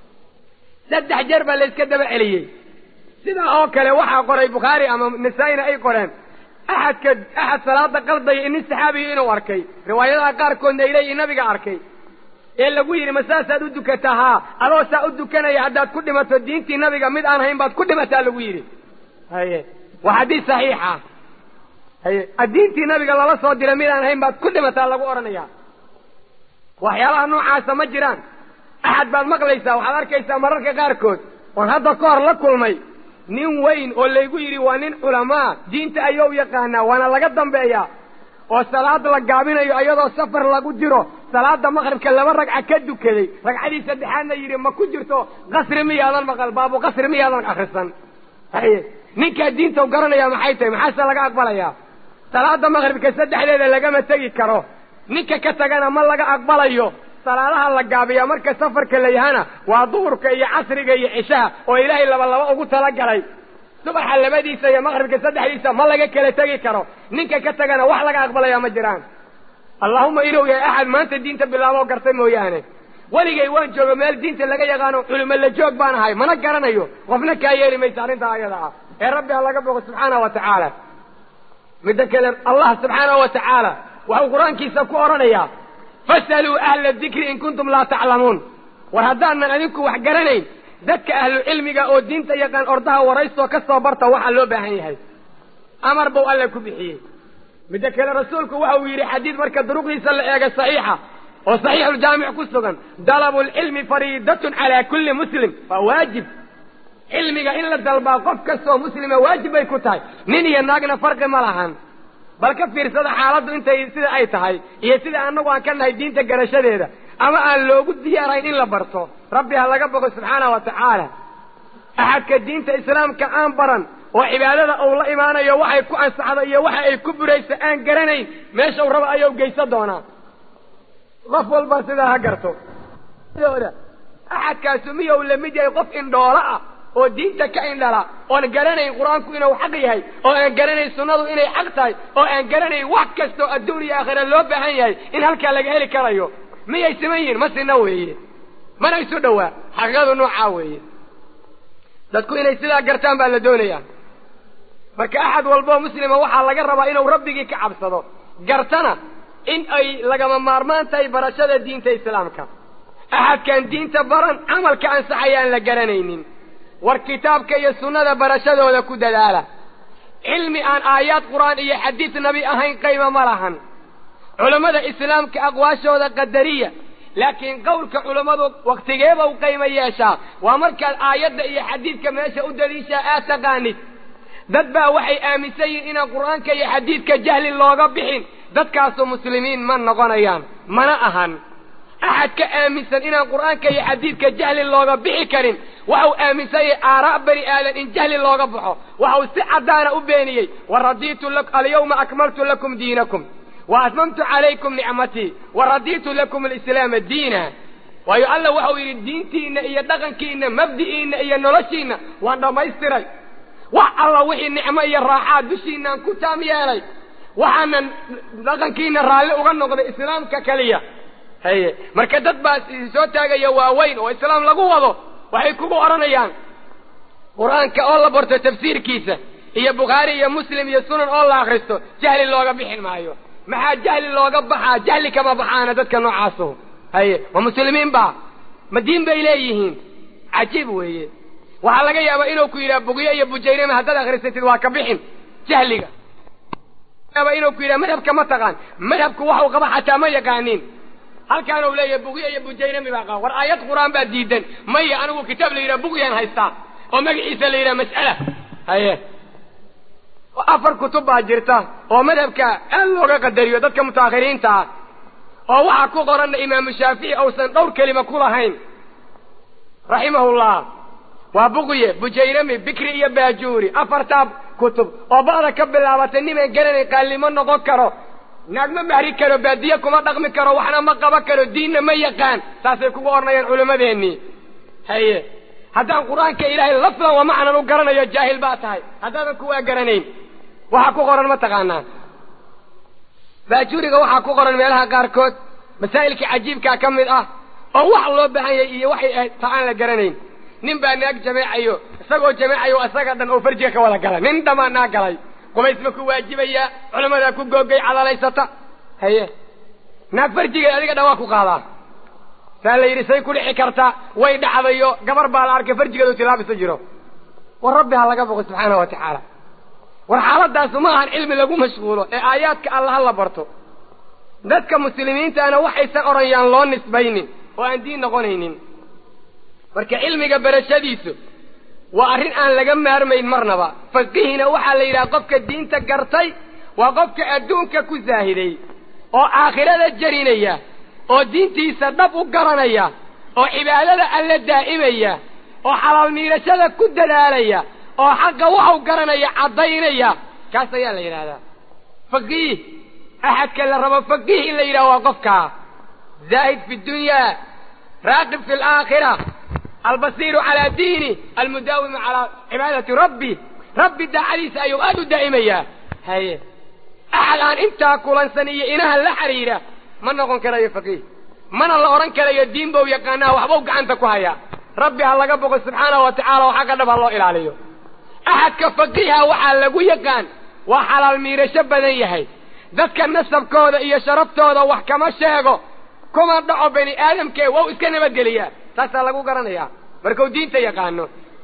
saddex jeer baa layska daba celiyey sidaa oo kale waxaa qoray bukhaari ama nasaa-ina ay qoreen axadka axad salaada qaldaya inin saxaabiyo inuu arkay riwaayadaha qaarkoodna ay leeyihin nabiga arkay ee lagu yidhi ma saasaad u dukataa haa adoo saa u dukanaya haddaad ku dhimato diintii nabiga mid aan hayn baad ku dhimataa lagu yidhi haye waa xadiis saxiixa haye diintii nabiga lala soo diray mid aan hayn baad ku dhimataa lagu odhanaya waxyaalaha noocaasa ma jiraan axad baad maqlaysaa waxaad arkaysaa mararka qaarkood oon hadda ka hor la kulmay nin weyn oo laygu yidhi waa nin culamaa diinta ayou yaqaanaa waana laga dambeeyaa oo salaad la gaabinayo iyadoo safar lagu jiro salaada maqribka laba ragca ka dukaday ragcadii saddexaadna yidhi ma ku jirto qasri miyaadan maqal baabu qasri miyaadan akrisan haye ninkaa diinta garanaya maxay tahay maxaase laga aqbalayaa salaada maqribka saddexdeeda lagama tegi karo ninka ka tagana ma laga aqbalayo salaadaha la gaabiyaa marka safarka la yahana waa duhurka iyo casriga iyo cishaha oo ilaahay laba laba ugu talagalay subaxa labadiisa iyo maqribka saddexdiisa ma laga kala tegi karo ninka ka tagana wax laga aqbalayaa ma jiraan allahuma inuu yahay axad maanta diinta bilaaboo gartay mooyaane weligay waan joogo meel diinta laga yaqaano culimo la joog baan ahay mana garanayo qofna kaa yeeli maysa arrintaa ayada ah ee rabbi ha laga bogo subxaanahu wa tacaala midda kale allah subxaanahu wa tacaala waxuu qur-aankiisa ku odhanayaa fasaluu ahla dikri in kuntum laa taclamuun war haddaanan adinku wax garanayn dadka ahlu cilmiga oo diinta yaqaan ordaha waraystoo ka soo barta waxaa loo baahan yahay amar buu alle ku bixiyey midda kale rasuulku waxa uu yidhi xadiid marka duruqdiisa la eega saxiixa oo saxiixuljaamic ku sugan dalabu lcilmi fariidatun calaa kulli muslim waa waajib cilmiga in la dalbaa qof kastoo muslima waajib bay ku tahay nin iyo naagna farqi ma lahan bal ka fiirsada xaaladdu intay sida ay tahay iyo sida annagu aan ka nahay diinta garashadeeda ama aan loogu diyaarayn in la barto rabbi ha laga bogo subxaanahu wa tacaala axadka diinta islaamka aan baran oo cibaadada uu la imaanayo waxay ku ansaxdo iyo waxa ay ku burayso aan garanayn meeshau raba ayuu geysan doonaa qof walba sidaa ha garto axadkaasu miyou lamid yahay qof indhoolo ah oo diinta ka indhala oon garanayn qur-aanku inuu xaq yahay oo aan garanayn sunnadu inay xaq tahay oo aan garanayn wax kastoo adduun iyo aakhira loo baahan yahay in halkaa laga heli karayo miyay siman yihin ma sina weeye mana isu dhowaa xaqiiqadu noocaa weeye dadku inay sidaa gartaan baa la doonayaa marka axad walboo muslima waxaa laga rabaa inuu rabbigii ka cabsado gartana in ay lagama maarmaan tahay barashada diinta islaamka axadkaan diinta baran camalka ansaxaya aan la garanaynin war kitaabka iyo sunnada barashadooda ku dadaala cilmi aan aayaad qur-aan iyo xadiis nabi ahayn qayma ma lahan culammada islaamka aqwaashooda qadariya laakiin qowlka culammadu wakhtigeeba u qayma yeeshaa waa markaad aayadda iyo xadiidka meesha u daliishaa aad taqaanid dad baa waxay aaminsan yihiin inaan qur-aanka iyo xadiidka jahli looga bixin dadkaasu muslimiin ma noqonayaan mana ahan axad ka aaminsan inaan qur-aanka iyo xadiidka jahli looga bixi karin waxau aaminsan yahay aaraa' bani aadan in jahli looga baxo waxau si caddaana u beeniyey wa radiitu alyawma akmaltu lakum diinakum wa atmamtu calaykum nicmatii wa radiitu lakum alislaama diina waayo alla waxau yidhi diintiinna iyo dhaqankiinna mabdi'iinna iyo noloshiinna waan dhammaystiray wax alla wixii nicmo iyo raaxaa dushiinaan ku taam yeelay waxaanan dhaqankiina raalli uga noqday islaamka keliya haye marka dad baa soo taagaya waaweyn oo islaam lagu wado waxay kugu odhanayaan qur-aanka oo la barto tafsiirkiisa iyo bukhaari iyo muslim iyo sunan oo la akristo jahli looga bixin maayo maxaa jahli looga baxaa jahli kama baxaana dadka noocaaso haye ma muslimiin ba ma diin bay leeyihiin cajiib weeye waxaa laga yaabaa inuu ku yidhaha bugyo iyo bujayrima haddaad akrisatid waa ka bixin jahliga yaaba inuu ku yidhaha madhabka ma taqaan madhabku waxuu qaba xataa ma yaqaanin halkaan uu leeyahay bugyo iyo bujayrami baa qaba war aayad qur-aan baa diidan maya anigu kitaab la yidhaha bugyaan haystaa oo magaciisa la yidhaha mas'ala haye afar kutub baa jirta oo madhabka aad looga qadariyo dadka mutaakhiriinta ah oo waxaa ku qoranna imaamu shaafici uusan dhowr kelima ku lahayn raximahullah waa buqye bujayrami bikri iyo baajuuri afartaa kutub oo ba'da ka bilaabatay niman garanay qaalnimo noqon karo naag ma mahri karo baadiye kuma dhaqmi karo waxna ma qaban karo diinna ma yaqaan saasay kugu odhanayaan culimmadeennii haye haddaan qur-aanka ilaahay lafdan wa macnan u garanayo jaahil baa tahay haddaadan kuwaa garanayn waxaa ku qoran ma taqaanaa baajuuriga waxaa ku qoran meelaha qaarkood masaa'ilkii cajiibkaa ka mid ah oo wax loo baahan yahay iyo waxay ahayd ta aan la garanayn nin baa naag jameecayo isagoo jameecayo isaga dhan oo farjiga ka wada gala nin dhamaa naag galay qubays ma ku waajibayaa culammadaa ku googay cadalaysata haye naag farjigeed adiga dhan waa ku qaadaa saa la yidhi say ku dhici kartaa way dhacdayo gabar baa la arkay farjigeedu tilaabisa jiro war rabbi ha laga boqo subxaana wa tacaala war xaaladaasu ma ahan cilmi lagu mashquulo ee aayaadka alla ha la barto dadka muslimiintaana waxaysan odhanyaan loo nisbaynin oo aan diin noqonaynin marka cilmiga barashadiisu waa arrin aan laga maarmayn marnaba faqihina waxaa la yidhaha qofka diinta gartay waa qofka adduunka ku saahiday oo aakhirada jarinaya oo diintiisa dhab u garanaya oo cibaadada alla daa'imaya oo xalaal miirashada ku dadaalaya oo xaqa waxau garanaya caddaynaya kaas ayaa la yidhahdaa faqiih axadka la rabo faqiih in la yidhaha waa qofkaa zaahid fi dunyaa raaqib fi alaakhira albasiiru calaa diini almudaawimu calaa cibaadati rabbi rabbi daacadiisa ayuu aada u daa'imayaa haye axad aan intaa kulansan iyo inaha la xidhiidha ma noqon karayo faqiih mana la odhan karayo diin bau yaqaanaa waxbau gacanta ku hayaa rabbi ha laga boqo subxaanahu wa tacala oo xagga dhab ha loo ilaaliyo axadka faqiiha waxaa lagu yaqaan waa xalaal miirasho badan yahay dadka nasabkooda iyo sharaftooda wax kama sheego kuma dhaco bani aadamkee wau iska nabadgeliyaa taasaa lagu garanayaa markuu diinta yaqaano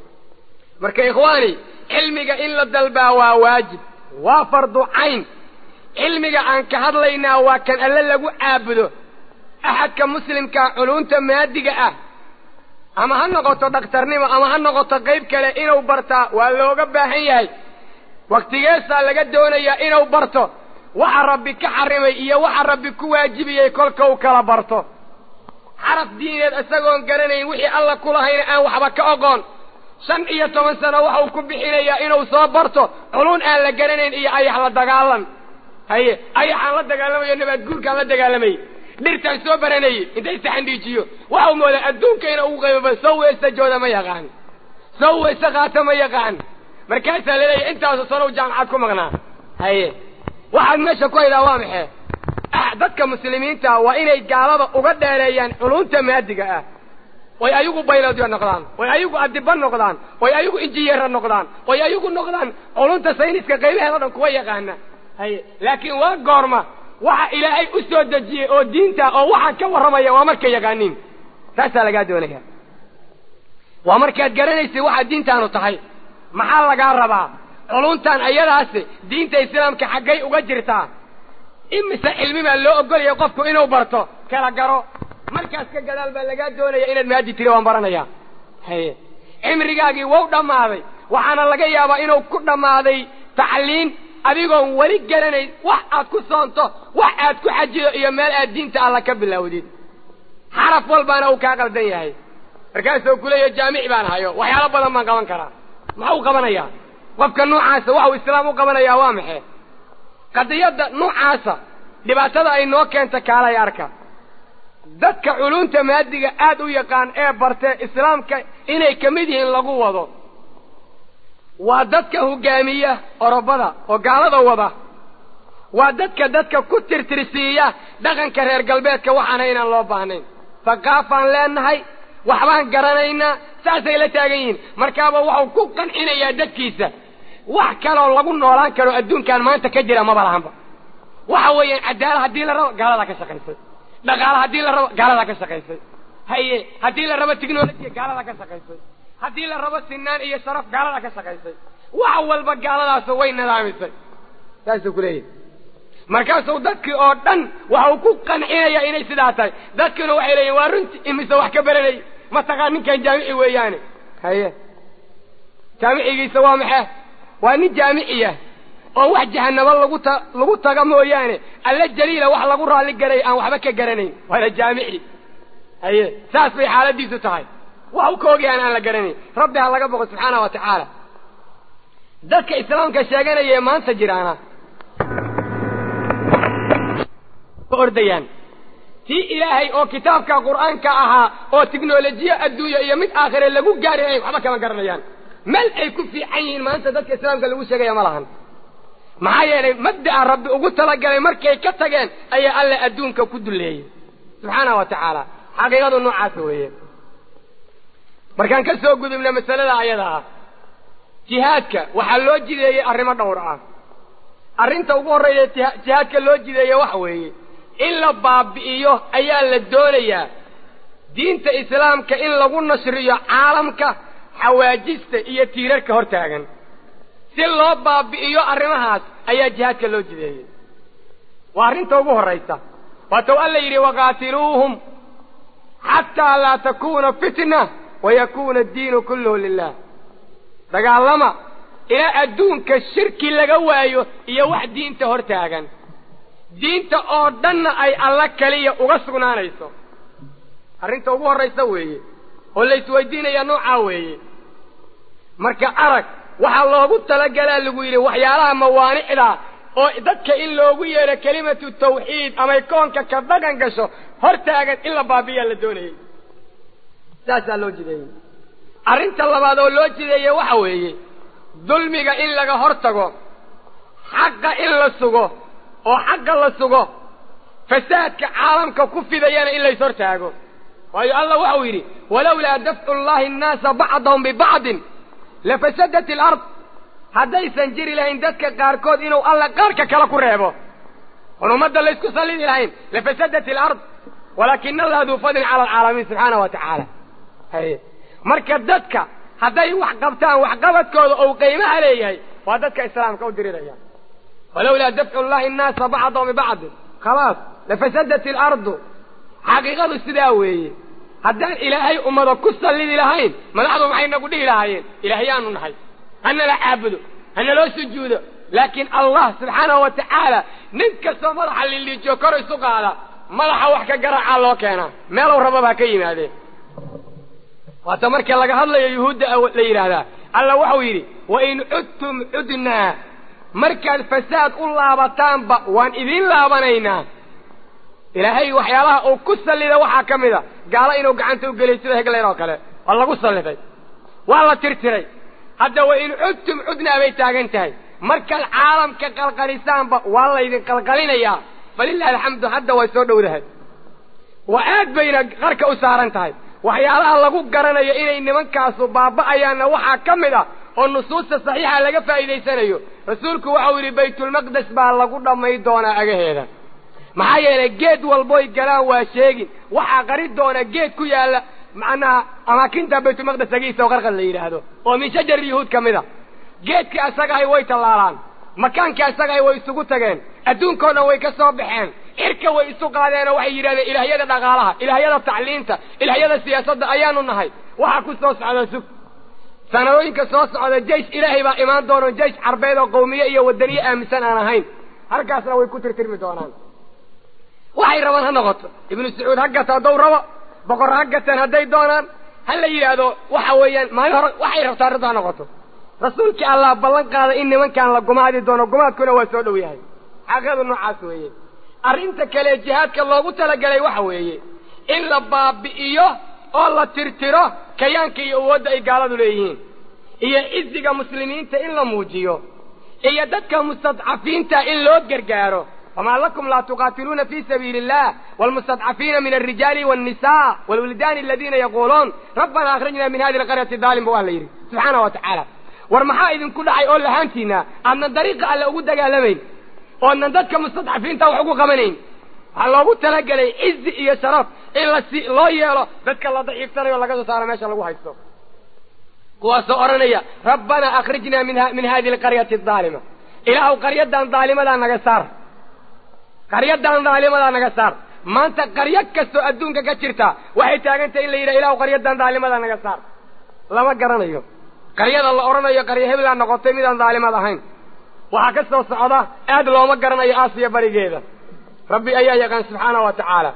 marka ikhwaani cilmiga in la dalbaa waa waajib waa fardu cayn cilmiga aan ka hadlaynaa waa kan alle lagu caabudo axadka muslimkaa culunta maadiga ah ama ha noqoto dhakhtarnimo ama ha noqoto qayb kale inuu bartaa waa looga baahan yahay wakhtigeesaa laga doonayaa inuu barto waxa rabbi ka xarimay iyo waxa rabbi ku waajibiyey kolka uu kala barto xaraf diineed isagoon garanayn wixii alla ku lahayna aan waxba ka oqoon shan iyo toban sano waxau ku bixinayaa inuu soo barto culun aan la garanayn iyo ayax la dagaalan haye ayaxaan la dagaalamayo nabaad guurkaan la dagaalamayy dhirtaan soo baranayey intay saxandhiijiyo waxau moodaa adduunka ina ugu qaybaba sow weysta jooda ma yaqaan sow weysta qaata ma yaqaan markaasaa laleeyahy intaasu sanow jaamacad ku maqnaa haye waxaad meesha ku haydaa waa maxay dadka muslimiinta waa inay gaalada uga dheereeyaan culunta maadiga ah oy ayagu baylodiya noqdaan oy ayagu adiba noqdaan oy ayagu injineera noqdaan oy ayagu noqdaan culunta sayniska qaybaheeda dhan kuwa yaqaana haye laakiin waa goorma waxa ilaahay u soo dejiyey oo diinta oo waxaan ka warramaya waa markay yaqaaniin taasaa lagaa doonaya waa markaad garanaysa waxaa diintaanu tahay maxaa lagaa rabaa culuntan ayadaasi diinta islaamka xaggay uga jirtaa imise cilmi baa loo ogolaya qofku inuu barto kala garo markaas ka gadaal baa lagaa doonaya inaad maadi tiri waan baranaya haye cimrigaagii wou dhammaaday waxaana laga yaabaa inuu ku dhammaaday tacliin adigoon weli garanayn wax aad ku soonto wax aad ku xajido iyo meel aad diinta alla ka bilowdid xaraf walbaana uu kaa qaldan yahay markaasuu kuleeya jaamici baan hayo waxyaalo badan baan qaban karaa maxuu qabanayaa qofka noocaasa waxau islaam u qabanayaa waa maxay qadiyadda noocaasa dhibaatada ay noo keenta kaalay arka dadka culunta maadiga aad u yaqaan ee bartee islaamka inay ka mid yihiin lagu wado waa dadka hogaamiya orobada oo gaalada wada waa dadka dadka ku tirtirsiiya dhaqanka reer galbeedka waxaana inaan loo baahnayn haqaafaan leenahay waxbaan garanaynaa saasay la taagan yihiin markaaba waxau ku qancinayaa dadkiisa wax kaloo lagu noolaan karo adduunkan maanta ka jira maba lahanba waxa weeyaan cadaala haddii la rabo gaaladaa ka shaqaysay dhaqaala haddii la rabo gaaladaa ka shaqaysay haye haddii la rabo technolojiya gaaladaa ka shaqaysay haddii la rabo sinaan iyo sharaf gaaladaa ka shaqaysay wax walba gaaladaasu way nidaamisay saasuu ku leeyahy markaasuu dadkii oo dhan waxa uu ku qancinayaa inay sidaa tahay dadkiina waxay leeyihin waa runti imise wax ka baranay mataqaan ninkan jaamici weeyaane haye jaamicigiisa waa maxaa waa nin jaamiciya oo wax jahanabo lagu ta lagu taga mooyaane alla jaliila wax lagu raalli garay aan waxba ka garanayn waana jaamici haye saas bay xaaladiisu tahay wax u ka ogyahan aan la garanayn rabbi ha laga boqo subxaana wa tacaala dadka islaamka sheeganaya ee maanta jiraana ordayaan tii ilaahay oo kitaabka qur'aanka ahaa oo tiknolojiya adduunya iyo mid aakhire lagu gaari lahayn waxba kama garanayaan meel ay ku fiican yihiin maanta dadka islaamka lagu sheegaya ma lahan maxaa yeelay mabda'a rabbi ugu talagalay markay ka tageen ayaa alle adduunka ku dulleeyey subxaana wa tacaala xaqiiqadu noocaas weeye markaan ka soo gudubna masalada ayada ah jihaadka waxaa loo jideeyey arrimo dhowr ah arrinta ugu horreeya jihaadka loo jideeye waxa weeye in la baabi'iyo ayaa la doonayaa diinta islaamka in lagu nashriyo caalamka xawaajista iyo tiirarka hor taagan si loo baabi'iyo arrimahaas ayaa jihaadka loo jideeyey waa arrinta ugu horraysa waatau alla yidhi waqaatiluuhum xataa laa takuuna fitna wayakuuna addiinu kulluhu lilah dagaalama ilaa adduunka shirki laga waayo iyo wax diinta hor taagan diinta oo dhanna ay alla kaliya uga sugnaanayso arrinta ugu horraysa weeye oo la isweydiinaya noocaa weeye marka arag waxaa loogu talagalaa lagu yidhi waxyaalaha mawaanicda oo dadka in loogu yeedho kelimatu tawxiid amay koonka ka dhaqan gasho hor taagan in la baabiyaa la doonayay saasaa loo jideeyey arrinta labaad oo loo jideeye waxa weeye dulmiga in laga hor tago xaqa in la sugo oo xaqa la sugo fasaadka caalamka ku fidayana in lays hor taago waayo allah waxau yidhi walowlaa dafcu llahi annaasa bacdahum bibacdin lafasadat alard haddaysan jiri lahayn dadka qaarkood inuu alla qaarka kale ku reebo oon ummadda laysku sallidi lahayn lafasadat alard walaakina allaha duu fadlin cala alcaalamiin subxaana wa tacaala haye marka dadka hadday wax qabtaan waxqabadkooda ou qiimaha leeyahay waa dadka islaamka u diriraya walowlaa dafcu llahi annaasa bacdahum bibacdin khalaas lafasadat alardu xaqiiqadu sidaa weeye haddaan ilaahay ummada ku sallidi lahayn madaxdu maxay nagu dhihi lahaayeen ilaahyaanu nahay hanala caabudo hanaloo sujuudo laakiin allah subxaanahu wa tacaala nin kastoo madaxa liliijiyo kor isu qaada madaxa wax ka garaacaa loo keenaa meelow rababaa ka yimaadeen waata marka laga hadlayo yuhuudda la yidhaahdaa alla waxau yidhi wain cudtum cudnaa markaad fasaad u laabataanba waan idiin laabanaynaa ilaahay waxyaalaha uu ku sallida waxaa ka mid a gaalo inuu gacanta u geliyay sida hegleyn oo kale waa lagu salliday waa la tirtiray hadda wain cudtum cudnaa bay taagan tahay markaad caalamka qalqalisaanba waa laydin qalqalinayaa falilahi alxamdu hadda way soo dhowdahay waa aad bayna qarka u saaran tahay waxyaalaha lagu garanayo inay nimankaasu baaba'ayaanna waxaa ka mid ah oo nusuusta saxiixa laga faa'iidaysanayo rasuulku waxau yidhi baytulmaqdes baa lagu dhammay doonaa agaheeda maxaa yeelay geed walboy galaan waa sheegin waxaa qari doona geed ku yaalla macnaha amaakinta baytulmaqdes agiisa oo qarqad la yidhaahdo oo min shajar yuhuud ka mid a geedkii asagahay way tallaalaan makaankii asagahay way isugu tageen adduunkao dhan way ka soo baxeen cirka way isu qaadeen oo waxay yidhahdeen ilaahyada dhaqaalaha ilaahyada tacliinta ilaahyada siyaasadda ayaanu nahay waxaa ku soo socda sug sanadooyinka soo socda jaysh ilaahay baa imaan doono jaysh carbeed oo qawmiye iyo wadaniye aaminsan aan ahayn halkaasna way ku tirtirmi doonaan waxay rabaan ha noqoto ibnu sacuud ha gata haddaw rabo boqor ha gateen hadday doonaan ha la yidhaahdo waxa weeyaan maalin hore waxay rabtaa arrintu ha noqoto rasuulkii allah ballan qaada in nimankaan la gumaadi doono gumaadkuna waa soo dhow yahay xaqiiqadu noocaas weeye arrinta kale jihaadka loogu talagalay waxa weeye in la baabi'iyo oo la tirtiro kayaanka iyo awoodda ay gaaladu leeyihiin iyo ciziga muslimiinta in la muujiyo iyo dadka mustadcafiinta in loo gargaaro wamaa lakum laa tuqaatiluuna fi sabiili illah waalmustadcafiina min alrijaali wاnnisa waalwildaani aladiina yaquuluun rabbana akrijna min hadi alqaryati daalim ba waa la yidhi subxaana wa tacaala war maxaa idinku dhacay oo lahaantiina aadnan dariiqa alle ugu dagaalamayn oodnan dadka mustadcafiinta wax ugu qabanayn waxaa loogu talagelay cizi iyo sharaf in la si loo yeelo dadka la daciiftanayo laga soo saaro meesha lagu haysto kuwaasoo odhanaya rabbanaa akhrijnaa min min hadihi alqaryati adaalima ilaahu qaryadan daalimadaa naga saar qaryadan daalimadaa naga saar maanta qaryo kastoo adduunka ka jirta waxay taagantahay in la yidhaha ilahu qaryadan daalimadaa naga saar lama garanayo qaryada la odhanayo qaryo hebelaa noqotay midaan daalimad ahayn waxaa ka soo socda aad looma garanayo aasiya barigeeda rabbi ayaa yaqaan subxaana wa tacaala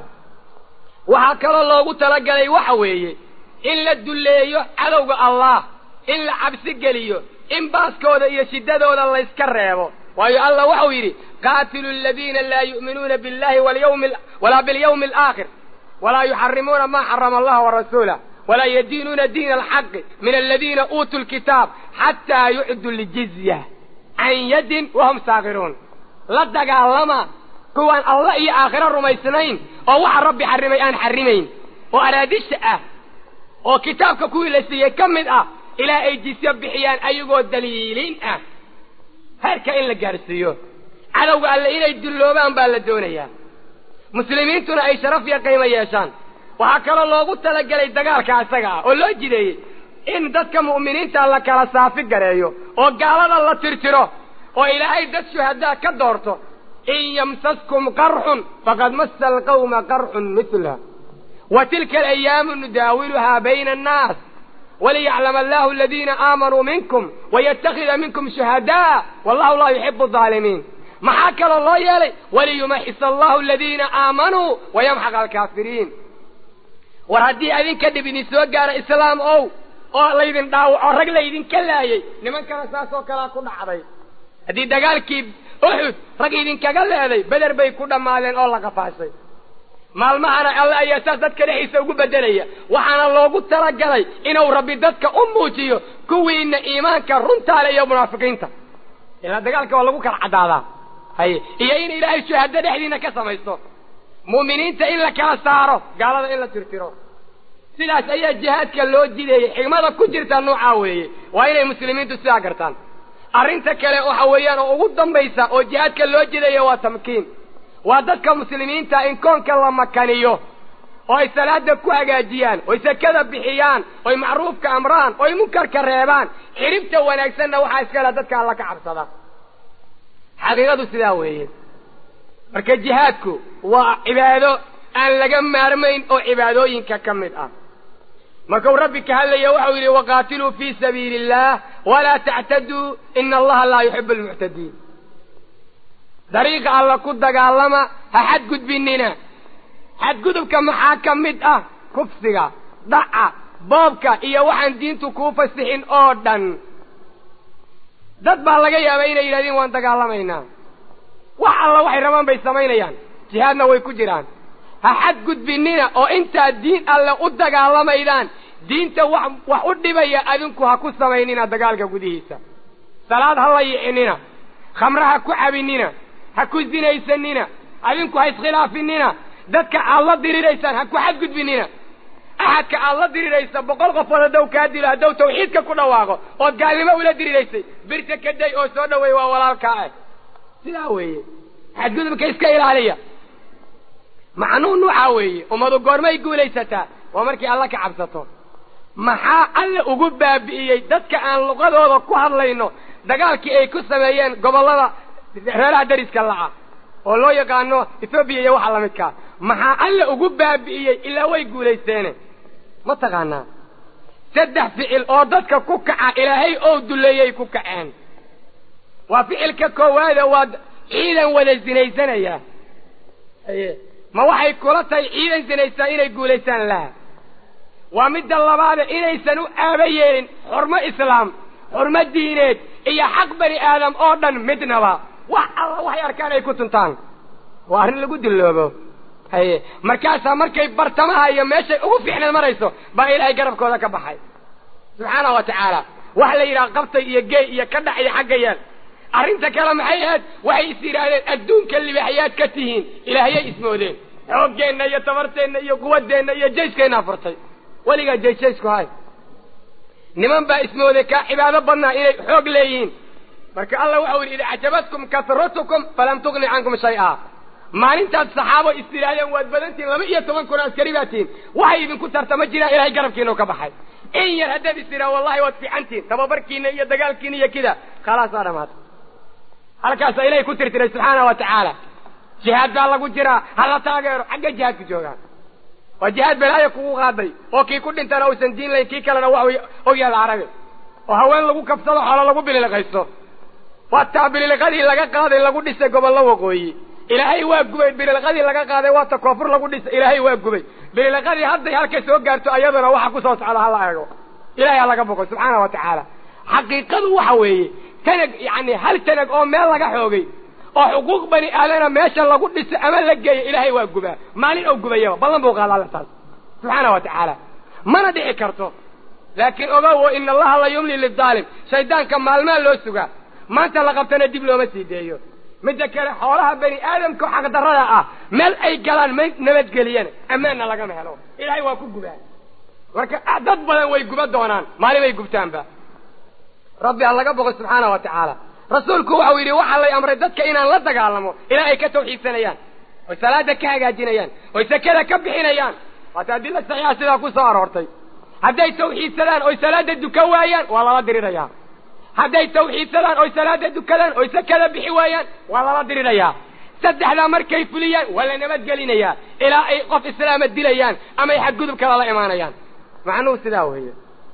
waxaa kaloo loogu talagalay waxa weeye in la dulleeyo cadowga allah in la cabsi geliyo in baaskooda iyo shiddadooda layska reebo waayo allah waxau yidhi qaatilu aladiina laa yu'minuuna billahi walyawmi walaa bilyawmi alaakhir walaa yuxarimuuna maa xarama allah warasuulah walaa yadiinuuna diina alxaqi min aladiina uutuu lkitaab xataa yucdu ljizya can yadin wahum saakiruun la dagaalama kuwaan allah iyo aakhiro rumaysnayn oo waxa rabbi xarrimay aan xarrimayn oo araadisha ah oo kitaabka kuwii la siiyey ka mid ah ilaa ay jisyo bixiyaan ayagoo daliiliin ah heerka in la gaadhsiiyo cadowga alle inay dulloobaan baa la doonayaa muslimiintuna ay sharaf iyo qiimo yeeshaan waxaa kaloo loogu talagelay dagaalka isaga ah oo loo jideeyey in dadka mu'miniinta la kala saafi gareeyo oo gaalada la tirtiro oo ilaahay dad shuhadaa ka doorto in yamsaskum qarxun faqad massa alqawma qarxun mitla wa tilka alayaamu nudaawiluhaa bayna annaas waliyaclama allahu aladiina aamanuu minkum wayattakhida minkum shuhadaa wallahu laa yuxibu alظaalimiin maxaa kaloo loo yeelay waliyumaxis allahu aladiina aamanuu wayamxaq alkaafiriin war haddii adinka dhib idin soo gaara islaam ow oo laydin dhaawaco rag laydinka laayay nimankana saas oo kalea ku dhacday haddii dagaalkii uxud rag idinkaga leeday beder bay ku dhammaadeen oo la qafaashay maalmahana alle ayaa saas dadka dhexdiisa ugu beddelaya waxaana loogu talagalay inuu rabbi dadka u muujiyo kuwiina iimaanka runtaale iyo munaafiqiinta ilaa dagaalka waa lagu kala caddaadaa haye iyo in ilaahay shuhado dhexdiina ka samaysto mu'miniinta in la kala saaro gaalada in la tirtiro sidaas ayaa jihaadka loo jideeyey xigmada ku jirta noocaa weeye waa inay muslimiintu sidaa gartaan arrinta kale waxa weeyaan oo ugu dambaysa oo jihaadka loo jideeyo waa tamkiin waa dadka muslimiinta in koonka la makaniyo oo ay salaada ku hagaajiyaan oy sakada bixiyaan oy macruufka amraan oy munkarka reebaan xidhibta wanaagsanna waxaa iskale dadka alla ka cabsada xaqiiqadu sidaa weeye marka jihaadku waa cibaado aan laga maarmayn oo cibaadooyinka ka mid ah markuu rabbi ka hadlaya waxau yidhi waqaatiluu fii sabiili illaah walaa tactaduu ina allaha laa yuxibu almuctadiin dariiqa alla ku dagaalama ha xadgudbinina xadgudubka maxaa ka mid ah kufsiga dhaca boobka iyo waxaan diintu kuu fasixin oo dhan dad baa laga yaabaa inay yidhahdeen waan dagaalamaynaa wax alla waxay rabaan bay samaynayaan jihaadna way ku jiraan ha xadgudbinina oo intaad diin alle u dagaalamaydaan diinta wax wax u dhibaya adinku ha ku samaynina dagaalka gudihiisa salaad ha la yicinina khamre ha ku cabinina ha ku sinaysanina adinku ha iskhilaafinina dadka aad la diriraysaan ha ku xadgudbinina axadka aad la diriraysa boqol qofood haddaw kaa dilo haddaw tawxiidka ku dhawaaqo ood gaalnimo ula diriraysay birta ka day oo soo dhaweey waa walaalkaa ah sidaa weeye xadgudubka iska ilaaliya macnuun waxaa weeye ummadu goormay guulaysataa waa markii alla ka cabsato maxaa alle ugu baabi'iyey dadka aan luqadooda ku hadlayno dagaalkii ay ku sameeyeen gobollada reeraha dariska la'a oo loo yaqaano ethoobiya iyo waxa lamidkaa maxaa alle ugu baabi'iyey ilaa way guulaysteene ma taqaanaa saddex ficil oo dadka ku kaca ilaahay oo duleeyay ku kaceen waa ficilka koowaada waa ciidan wada sinaysanaya aye ma waxay kula tahay ciidan sinaysaa inay guulaystaan laha waa midda labaada inaysan u aaba yeelin xurmo islaam xurmo diineed iyo xaq bani aadam oo dhan midnaba wax alla waxay arkaan ay ku tuntaan waa arrin lagu dilloobo haye markaasaa markay bartamaha iyo meeshay ugu fiicneed marayso baa ilaahay garabkooda ka baxay subxaanahu wa tacaala waxa la yidhaha qabtay iyo geey iyo ka dhac iyo xagga yeel arrinta kale maxay ahayd waxay is yidhaahdeen adduunka libaxyaad ka tihiin ilaahayay ismoodeen xooggeenna iyo tabarteenna iyo quwaddeenna iyo jayskeenaa furtay weligaa jayjaysku hay niman baa ismooday kaa cibaado badnaa inay xoog leeyihiin marka allah waxau yidhi id acjabatkum kasratukum falam tugni cankum shay-a maalintaad saxaabo is tidhaahdeen waad badantihin laba iyo toban kun askari baa tihin waxay idinku tarta ma jiraan ilahay garabkiinau ka baxay in yar haddaad is tidhaha wallahi waad fiicantihin tababarkiina iyo dagaalkiina iyo kida khalaas waa dhamaata halkaasaa ilahay ku tirtiray subxaana wa tacaala jihaad baa lagu jiraa hala taageero xagga jihaadku joogaan waa jihaad belaaya kugu qaaday oo kii ku dhintana uusan diin layn kii kalena wax ogyaada carabi oo haween lagu kabsado xoolo lagu bililiqaysto waa taa bililiqadii laga qaaday lagu dhisay gobollo waqooyi ilaahay waa gubay bililiqadii laga qaaday waa ta koonfur lagu dhisay ilaahay waa gubay bililiqadii hadday halka soo gaarto ayaduna waxa ku soo socda hala eego ilahay ha laga boqo subxaana wa tacaala xaqiiqadu waxa weeye tanag yani hal tanag oo meel laga xoogay oo xuquuq bani aadana meesha lagu dhiso ama la geeyo ilaahay waa gubaa maalin oo gubayaba ballan buu qaada alla taas subxaana wa tacaala mana dhici karto laakiin ogowo ina allaha la yumli lidaalim shaydaanka maalmaa loo sugaa maanta la qabtana dib looma sii deeyo midda kale xoolaha bani aadamka oo xaqdarrada ah meel ay galaan ma nabadgeliyana ammaanna lagama helo ilaahay waa ku gubaa marka dad badan way guba doonaan maalin bay gubtaanba rabbi ha laga boqo subxaana wa tacaala rasuulku waxau yidhi waxaa lay amray dadka inaan la dagaalamo ilaa ay ka tawxiidsanayaan oy salaada ka hagaajinayaan oy sakada ka bixinayaan waata adila saxiixa sidaa ku soo aroortay hadday tawxiidsadaan oy salaada dukan waayaan waa lala dirirayaa hadday tawxiidsadaan oy salaada dukadaan oy sakada bixi waayaan waa lala dirirayaa saddexdaa markay fuliyaan waa la nabadgelinayaa ilaa ay qof islaama dilayaan ama ay xadgudub kala la imaanayaan macnuhu sidaa weeye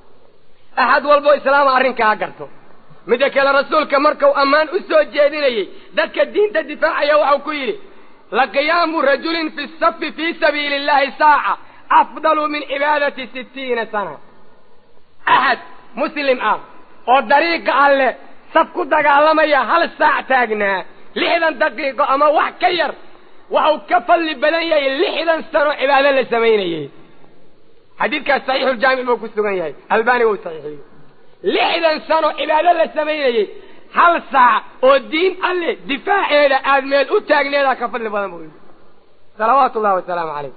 axad walbo islaama arrinkaa garto midda kale rasuulka markau ammaan u soo jeedinayey dadka diinta difaacaya waxau ku yidhi laqiyaamu rajulin fi safi fii sabiili illahi saaca afdalu min cibaadati sittiina sana axad muslim ah oo dariiqa alle saf ku dagaalamaya hal saac taagnaa lixdan daqiiqo ama wax ka yar waxau ka fadli badan yahay lixdan sano cibaado la samaynayey xadiidkaas saxiixuljaamic buu ku sugan yahay albani wuu saxiixiyey lixdan sano cibaado la samaynayey hal saac oo diin alle difaaceeda aad meel u taagneedaa ka fadli badan buu yidhi salawaatu ullahi wasalaamu calayh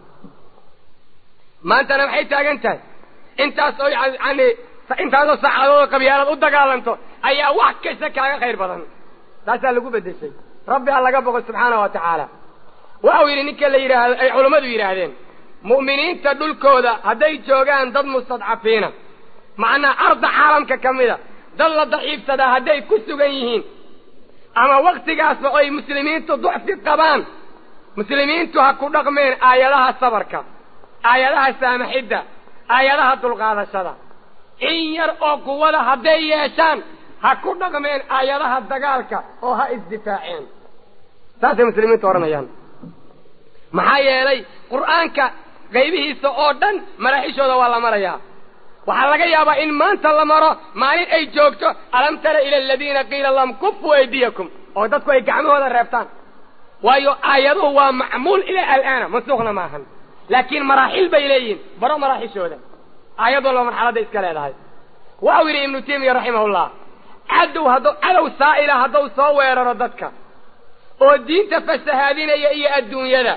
maantana maxay taagan tahay intaas oo yani intaasoo saacadood oo qabyaalad u dagaalanto ayaa wax kasta kaaga khayr badan taasaa lagu bedeshay rabbi ha laga boqo subxaana wa tacaala waxau yidhi ninka la yidhaahdo ay culammadu yidhaahdeen mu'miniinta dhulkooda hadday joogaan dad mustadcafiina macnaa arda caalamka ka mida dad la daciifsadaa hadday ku sugan yihiin ama waktigaasba oy muslimiintu ducfi qabaan muslimiintu ha ku dhaqmeen aayadaha sabarka aayadaha saamaxidda aayadaha dulqaadashada in yar oo quwada hadday yeeshaan ha ku dhaqmeen aayadaha dagaalka oo ha isdifaaceen saasay muslimiintu odhanayaan maxaa yeelay qur'aanka qaybihiisa oo dhan maraaxishooda waa la marayaa waxaa laga yaabaa in maanta la maro maalin ay joogto alam tara ila aladiina qiila lahum kufuu aydiyakum oo dadku ay gacmahooda reebtaan waayo aayaduhu waa macmuul ilaa alaana mansuuqna maahan laakiin maraaxil bay leeyihiin baro maraaxishooda aayad walba marxaladda iska leedahay waxau yidhi ibnu taymiya raximahullah cadow hadduu cadow saa'ila hadduu soo weeraro dadka oo diinta fasahaadinaya iyo adduunyada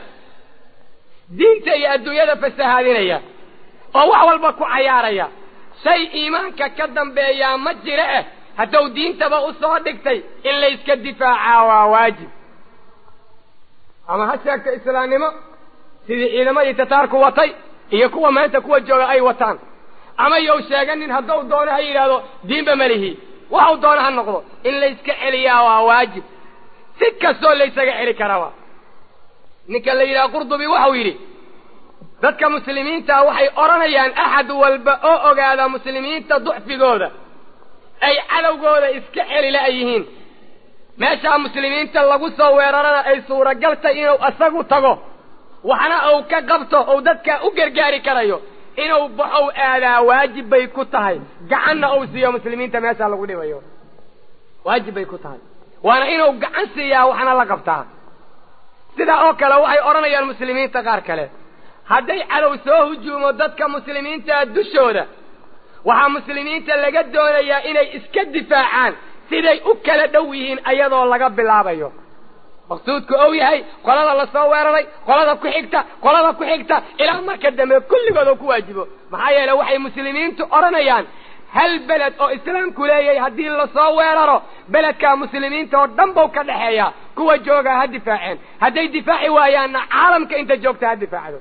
diinta iyo adduunyada fasahaadinaya oo wax walba ku cayaaraya shay iimaanka ka dambeeyaa ma jira eh hadduu diintaba u soo dhigtay in layska difaacaa waa waajib ama ha sheegto islaamnimo sidii ciidamadii tataarku watay iyo kuwa maanta kuwa jooga ay wataan ama yow sheeganin hadduu doono ha yidhaahdo diinba malihi waxau doono ha noqdo in layska celiyaa waa waajib si kastoo laysaga celi karaba ninka la yidhaha qurdubi waxau yidhi dadka muslimiintaa waxay odhanayaan axad walba oo ogaada muslimiinta ducfigooda ay cadowgooda iska celi la-yihiin meeshaa muslimiinta lagu soo weerarana ay suuragal tahay inuu isagu tago waxna uu ka qabto uu dadka u gargaari karayo inuu baxow aadaa waajib bay ku tahay gacanna uu siiyo muslimiinta meeshaa lagu dhibayo waajib bay ku tahay waana inuu gacan siiyaa waxna la qabtaa sidaa oo kale waxay odhanayaan muslimiinta qaar kale hadday cadow soo hujuumo dadka muslimiintaa dushooda waxaa muslimiinta laga doonayaa inay iska difaacaan siday u kala dhow yihiin ayadoo laga bilaabayo maqsuudku ou yahay qolada lasoo weeraray qolada ku xigta qolada ku xigta ilaa marka dambe kulligood oo ku waajibo maxaa yeele waxay muslimiintu odhanayaan hal beled oo islaamku leeyahay haddii lasoo weeraro beledkaa muslimiinta oo dhan bau ka dhexeeya kuwa joogaa ha difaaceen hadday difaaci waayaanna caalamka inta joogta ha difaacdo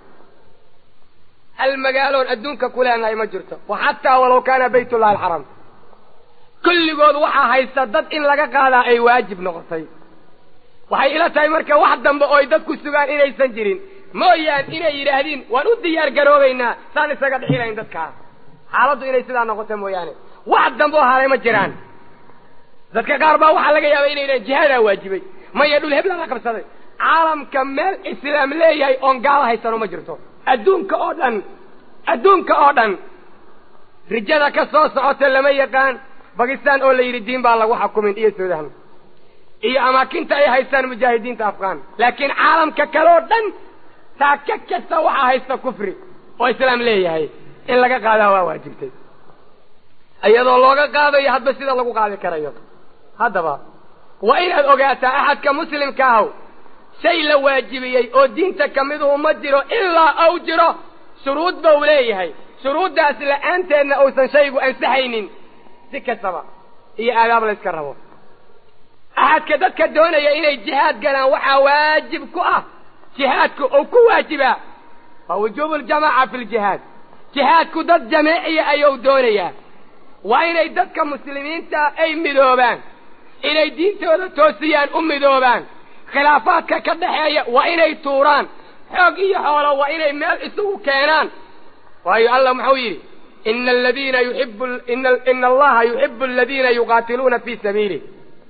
hal magaaloon adduunka ku leenahay ma jirto wa xataa walaw kaana baytullahi alxaram kulligood waxaa haysta dad in laga qaadaa ay waajib noqotay waxay ila tahay marka wax dambe oo ay dadku sugaan inaysan jirin mooyaan inay yidhaahdiin waan u diyaar garoobaynaa saan isaga dhixinayn dadkaas xaaladdu inay sidaa noqoto mooyaane wax dambe oo haray ma jiraan dadka qaar baa waxaa laga yaaba inay yidhahan jihaadaa waajibay maya dhul hebla la qabsaday caalamka meel islaam leeyahay oon gaalo haysano ma jirto adduunka oo dhan adduunka oo dhan rijada ka soo socota lama yaqaan bakistan oo la yidhi diin baa lagu xukumin iyo suudan iyo amaakinta ay haystaan mujaahidiinta afghan laakiin caalamka kale oo dhan taaka kasta waxaa haysta kufri oo islaam leeyahay in laga qaadaa waa waajibtay iyadoo looga qaadayo hadba sida lagu qaadi karayo haddaba waa inaad ogaataa axadka muslimka ahaw shay la waajibiyey oo diinta ka miduhu ma jiro ilaa ou jiro shuruud ba u leeyahay shuruuddaas la-aanteedna uusan shaygu ansaxaynin si kastaba iyo aadaab la yska rabo axadka dadka doonaya inay jihaad galaan waxaa waajib ku ah jihaadku ou ku waajibaa waa wujuubu ljamaaca fi ljihaad jihaadku dad jameeciya ayuu doonayaa waa inay dadka muslimiinta ay midoobaan inay diintooda toosiyaan u midoobaan khilaafaadka ka dhaxeeya waa inay tuuraan xoog iyo xoolo waa inay meel isugu keenaan waayo allah muxuu yidhi ina aladiina yuxibu ina allaha yuxibu aladiina yuqaatiluuna fi sabiilih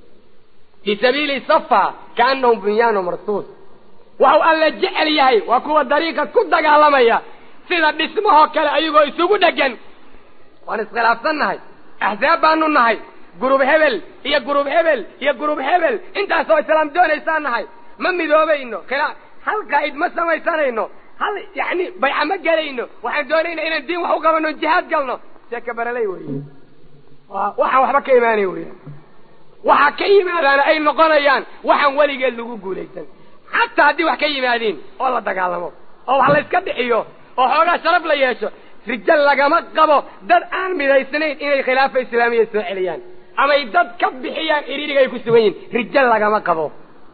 fii sabiili safa kaanahum bunyaanu marsuus waxau alla jecel yahay waa kuwa dariiqa ku dagaalamaya sida dhismahoo kale ayagoo isugu dheggan waan iskhilaafsannahay axsaab baanu nahay gurub hebel iyo gurub hebel iyo gurub hebel intaasoo islaam doonaysaan nahay ma midoobayno khilaa hal qaa'id ma samaysanayno hal yacni bayca ma gelayno waxaan doonayna inaan diin wax u qabanno jihaad galno sheeka baraley weeye waxaan waxba ka imaanay weya waxaa ka yimaadaana ay noqonayaan waxaan weligeed lagu guulaysan xataa haddii wax ka yimaadiin oo la dagaalamo oo wax layska dhixiyo oo xoogaa sharaf la yeesho rijal lagama qabo dad aan midaysnayn inay khilaafa islaamiya soo celiyaan amay dad ka bixiyaan iriiriga ay ku sugan yihin rijal lagama qabo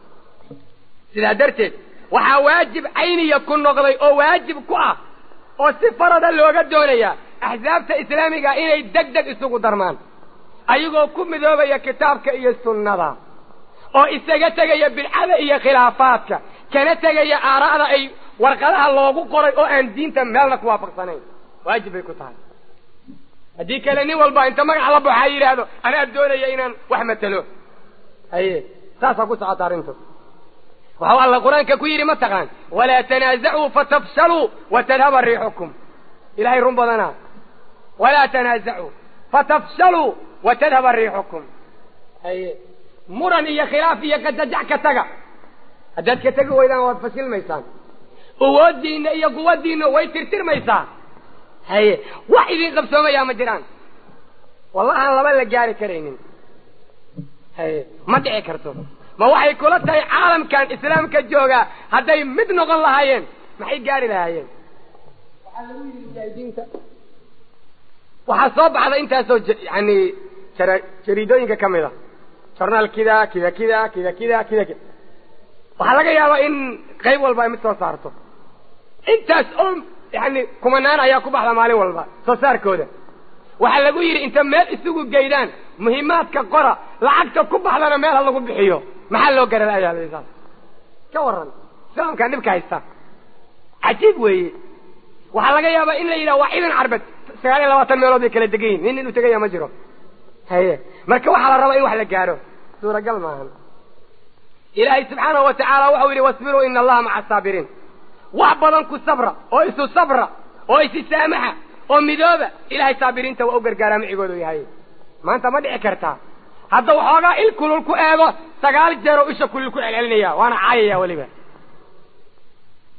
sidaa darteed waxaa waajib cayniya ku noqday oo waajib ku ah oo si farada looga doonayaa axsaabta islaamiga inay deg deg isugu darmaan ayagoo ku midoobaya kitaabka iyo sunnada oo isaga tegaya bidcada iyo khilaafaadka kana tegaya aara'da ay warqadaha loogu qoray oo aan diinta meelna ku waafaqsanayn waajib bay ku tahay haddii kale nin walba inta magac la baxaa yidhaahdo anaa doonaya inaan wax matelo haye saasaa ku socota arrintu waxau alla qur-aanka ku yidhi ma taqaan walaa tanaasacuu fatafshaluu watadhaba riixukum ilahay run badanaa walaa tanaasacuu fatafshaluu watadhaba riixukum haye muran iyo khilaaf iyo qajajac ka taga haddaad ka tegi weydaan waad fashilmaysaan awooddiinna iyo quwaddiinna way tirtirmaysaa haye wax idin qabsoomayaa ma jiraan wallahaan laba la gaari karaynin haye ma dhici karto ma waxay kula tahay caalamkan islaamka joogaa hadday mid noqon lahaayeen maxay gaari lahaayeen waxaa lagu yidhi mujaahidiinta waxaa soo baxda intaasoo yani jariidooyinka ka mid a jornaal kida kida kida kida kida kida kida waxaa laga yaabaa in qayb walba ay mid soo saarto intaas oo yani kumanaan ayaa ku baxda maalin walba soo saarkooda waxaa lagu yidhi inta meel isugu geydaan muhiimaadka qora lacagta ku baxdana meel ha lagu bixiyo maxaa loo garalayaa saas ka waran islaamkaan dhibka haysta cajiib weeye waxaa laga yaabaa in la yidhaha waa ciidan carbeed sagaal iyo labaatan meelood bay kala degan yihin nin inuu tegaya ma jiro haye marka waxaa la rabaa in wax la gaadho suuragal maahan ilaahay subxaanahu wa tacaala waxau yidhi wasbiruu ina allaha maca asaabiriin wax badan ku sabra oo isu sabra oo isi saamaxa oo midooba ilahay saabiriinta waa u gargaaraa micigoodu yahay maanta ma dhici kartaa hadda waxoogaa il kulul ku eego sagaal jeer oo isha kulul ku celcelinaya waana caayaya weliba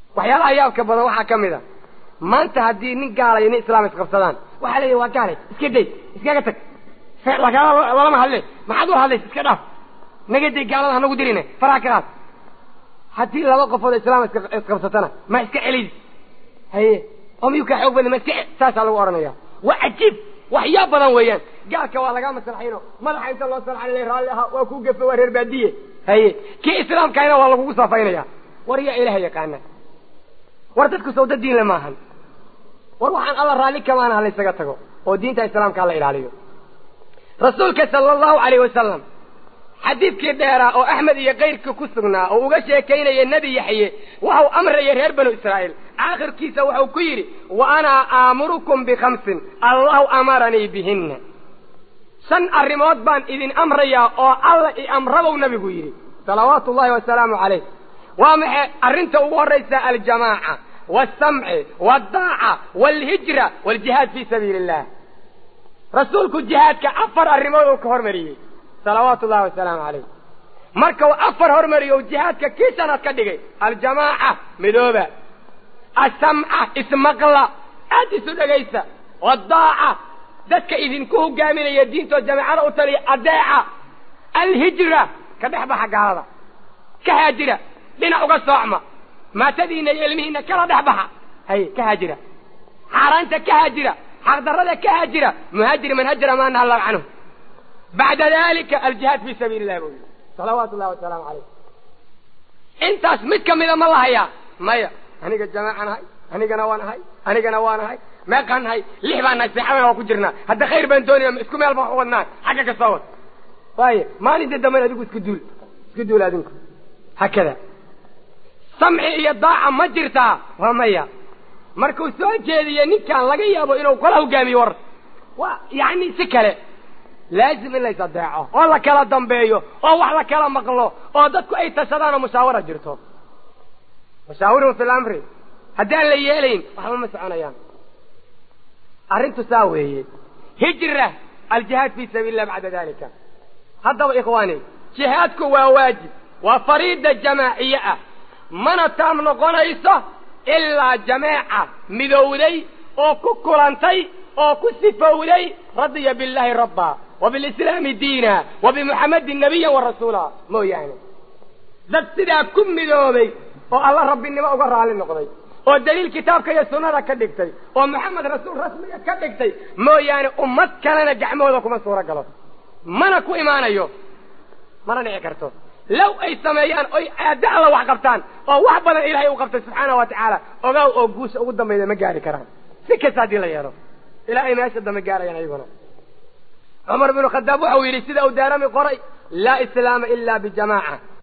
waxyaalaha yaabka badan waxaa ka mid a maanta haddii nin gaala iyo nin islaam isqabsadaan waxaa leeyahy waa gaale iska day iskaga tag lalama hadle maxaad u hadlaysa iska dhaaf naga day gaalada hanagu dirine faraha ka qaad haddii laba qofood islaam isqabsatana ma iska celid haye oo miyuu kaa xoog badan ma iska saasaa lagu odhanaya waa cajiib waxyaab badan weeyaan gaalka waa lagaa maslaxayno madaxa inta loo salxan raalli ahaa waa kuu gafe waa reer baadiye haye kii islaamkahayna waa lagugu saafaynaya war yaa ilaha yaqaana war dadku sawda diinle maahan war waxaan alla raalli kamaana ha laysaga tago oo diinta islaamka hala ilaaliyo rasuulka sala allahu alayh wasalam xadiidkii dheeraa oo axmed iyo kayrka ku sugnaa oo uga sheekaynaya nebi yaxye waxau amraya reer banu israa'iil aakhirkiisa wuxuu ku yidhi wa anaa aamurukum bikhamsin allahu amaranii bihinna shan arrimood baan idin amrayaa oo alla i amrabow nabigu yidhi salawaatu ullahi wasalaamu calayh waa maxay arrinta ugu horraysa aljamaaca waalsamci waaldaaca waalhijra waaljihaad fii sabiili illah rasuulku jihaadka afar arrimood uu ka hormariyey salawaatu ullahi wasalaamu calayh marka uu afar hormariyo jihaadka kii shanaad ka dhigay aljamaaca midooba asamca ismaqla aad isu dhegaysa waddaaca dadka idinku hogaaminaya diintoo jamaacada u taliya adeeca alhijra ka dhex baxa gaalada ka haajira dhinac uga soocma maatadiina iyo ilmihiina kala dhex baxa hay ka haajira xaaraanta ka haajira xaqdarrada ka haajira muhaajir man hajara maa naha allahu canhu bacda dalika aljihaad fii sabiili illah buu yidhi salawaatu ullahi wasalaamu calayh intaas mid ka mida ma lahayaa maya aniga jamaaca nahay anigana waan ahay anigana waan ahay meeqaan nahay lix baan nahay seexadana waa ku jirnaa hadda khayr baan doonaya isku meel baan wadnaa xagga ka soo wad waaye maalinta damben adigu isku duul isku duul adinku hakada samci iyo daaca ma jirtaa waa maya markuu soo jeediye ninkaan laga yaabo inuu kala hogaamiyo war waa yacni si kale laazim in lays adeeco oo la kala dambeeyo oo wax la kala maqlo oo dadku ay tashadaan oo mushaawara jirto mushaawirun fi lamri haddaan la yeelayn waxba ma soconayaan arrintu saa weeye hijra aljihaad fii sabiili illah bacda dalika haddaba ikhwaani jihaadku waa waajib waa fariida jamaaciye ah mana taam noqonayso ilaa jameeca midowday oo ku kulantay oo ku sifowday radiya billahi rabba wa bilislaami diina wa bimuxammadin nabiyan wa rasuula mooyaane dad sidaa ku midoobay oo alla rabbinimo uga raalli noqday oo daliil kitaabka iyo sunnada ka dhigtay oo maxamed rasuul rasmiga ka dhigtay mooyaane ummad kalena gacmahooda kuma suuro galo mana ku imaanayo mana dhici karto low ay sameeyaan oy aada alla wax qabtaan oo wax badan ilaahay u qabtay subxaana wa tacaala ogaaw oo guusha ugu dambayda ma gaari karaan si kasta haddii la yeelo ilaa ay meesha dambe gaarayaan ayaguna cumar binu khadaab waxau yidhi sida uu daarami qoray laa islaama ila bijamaaca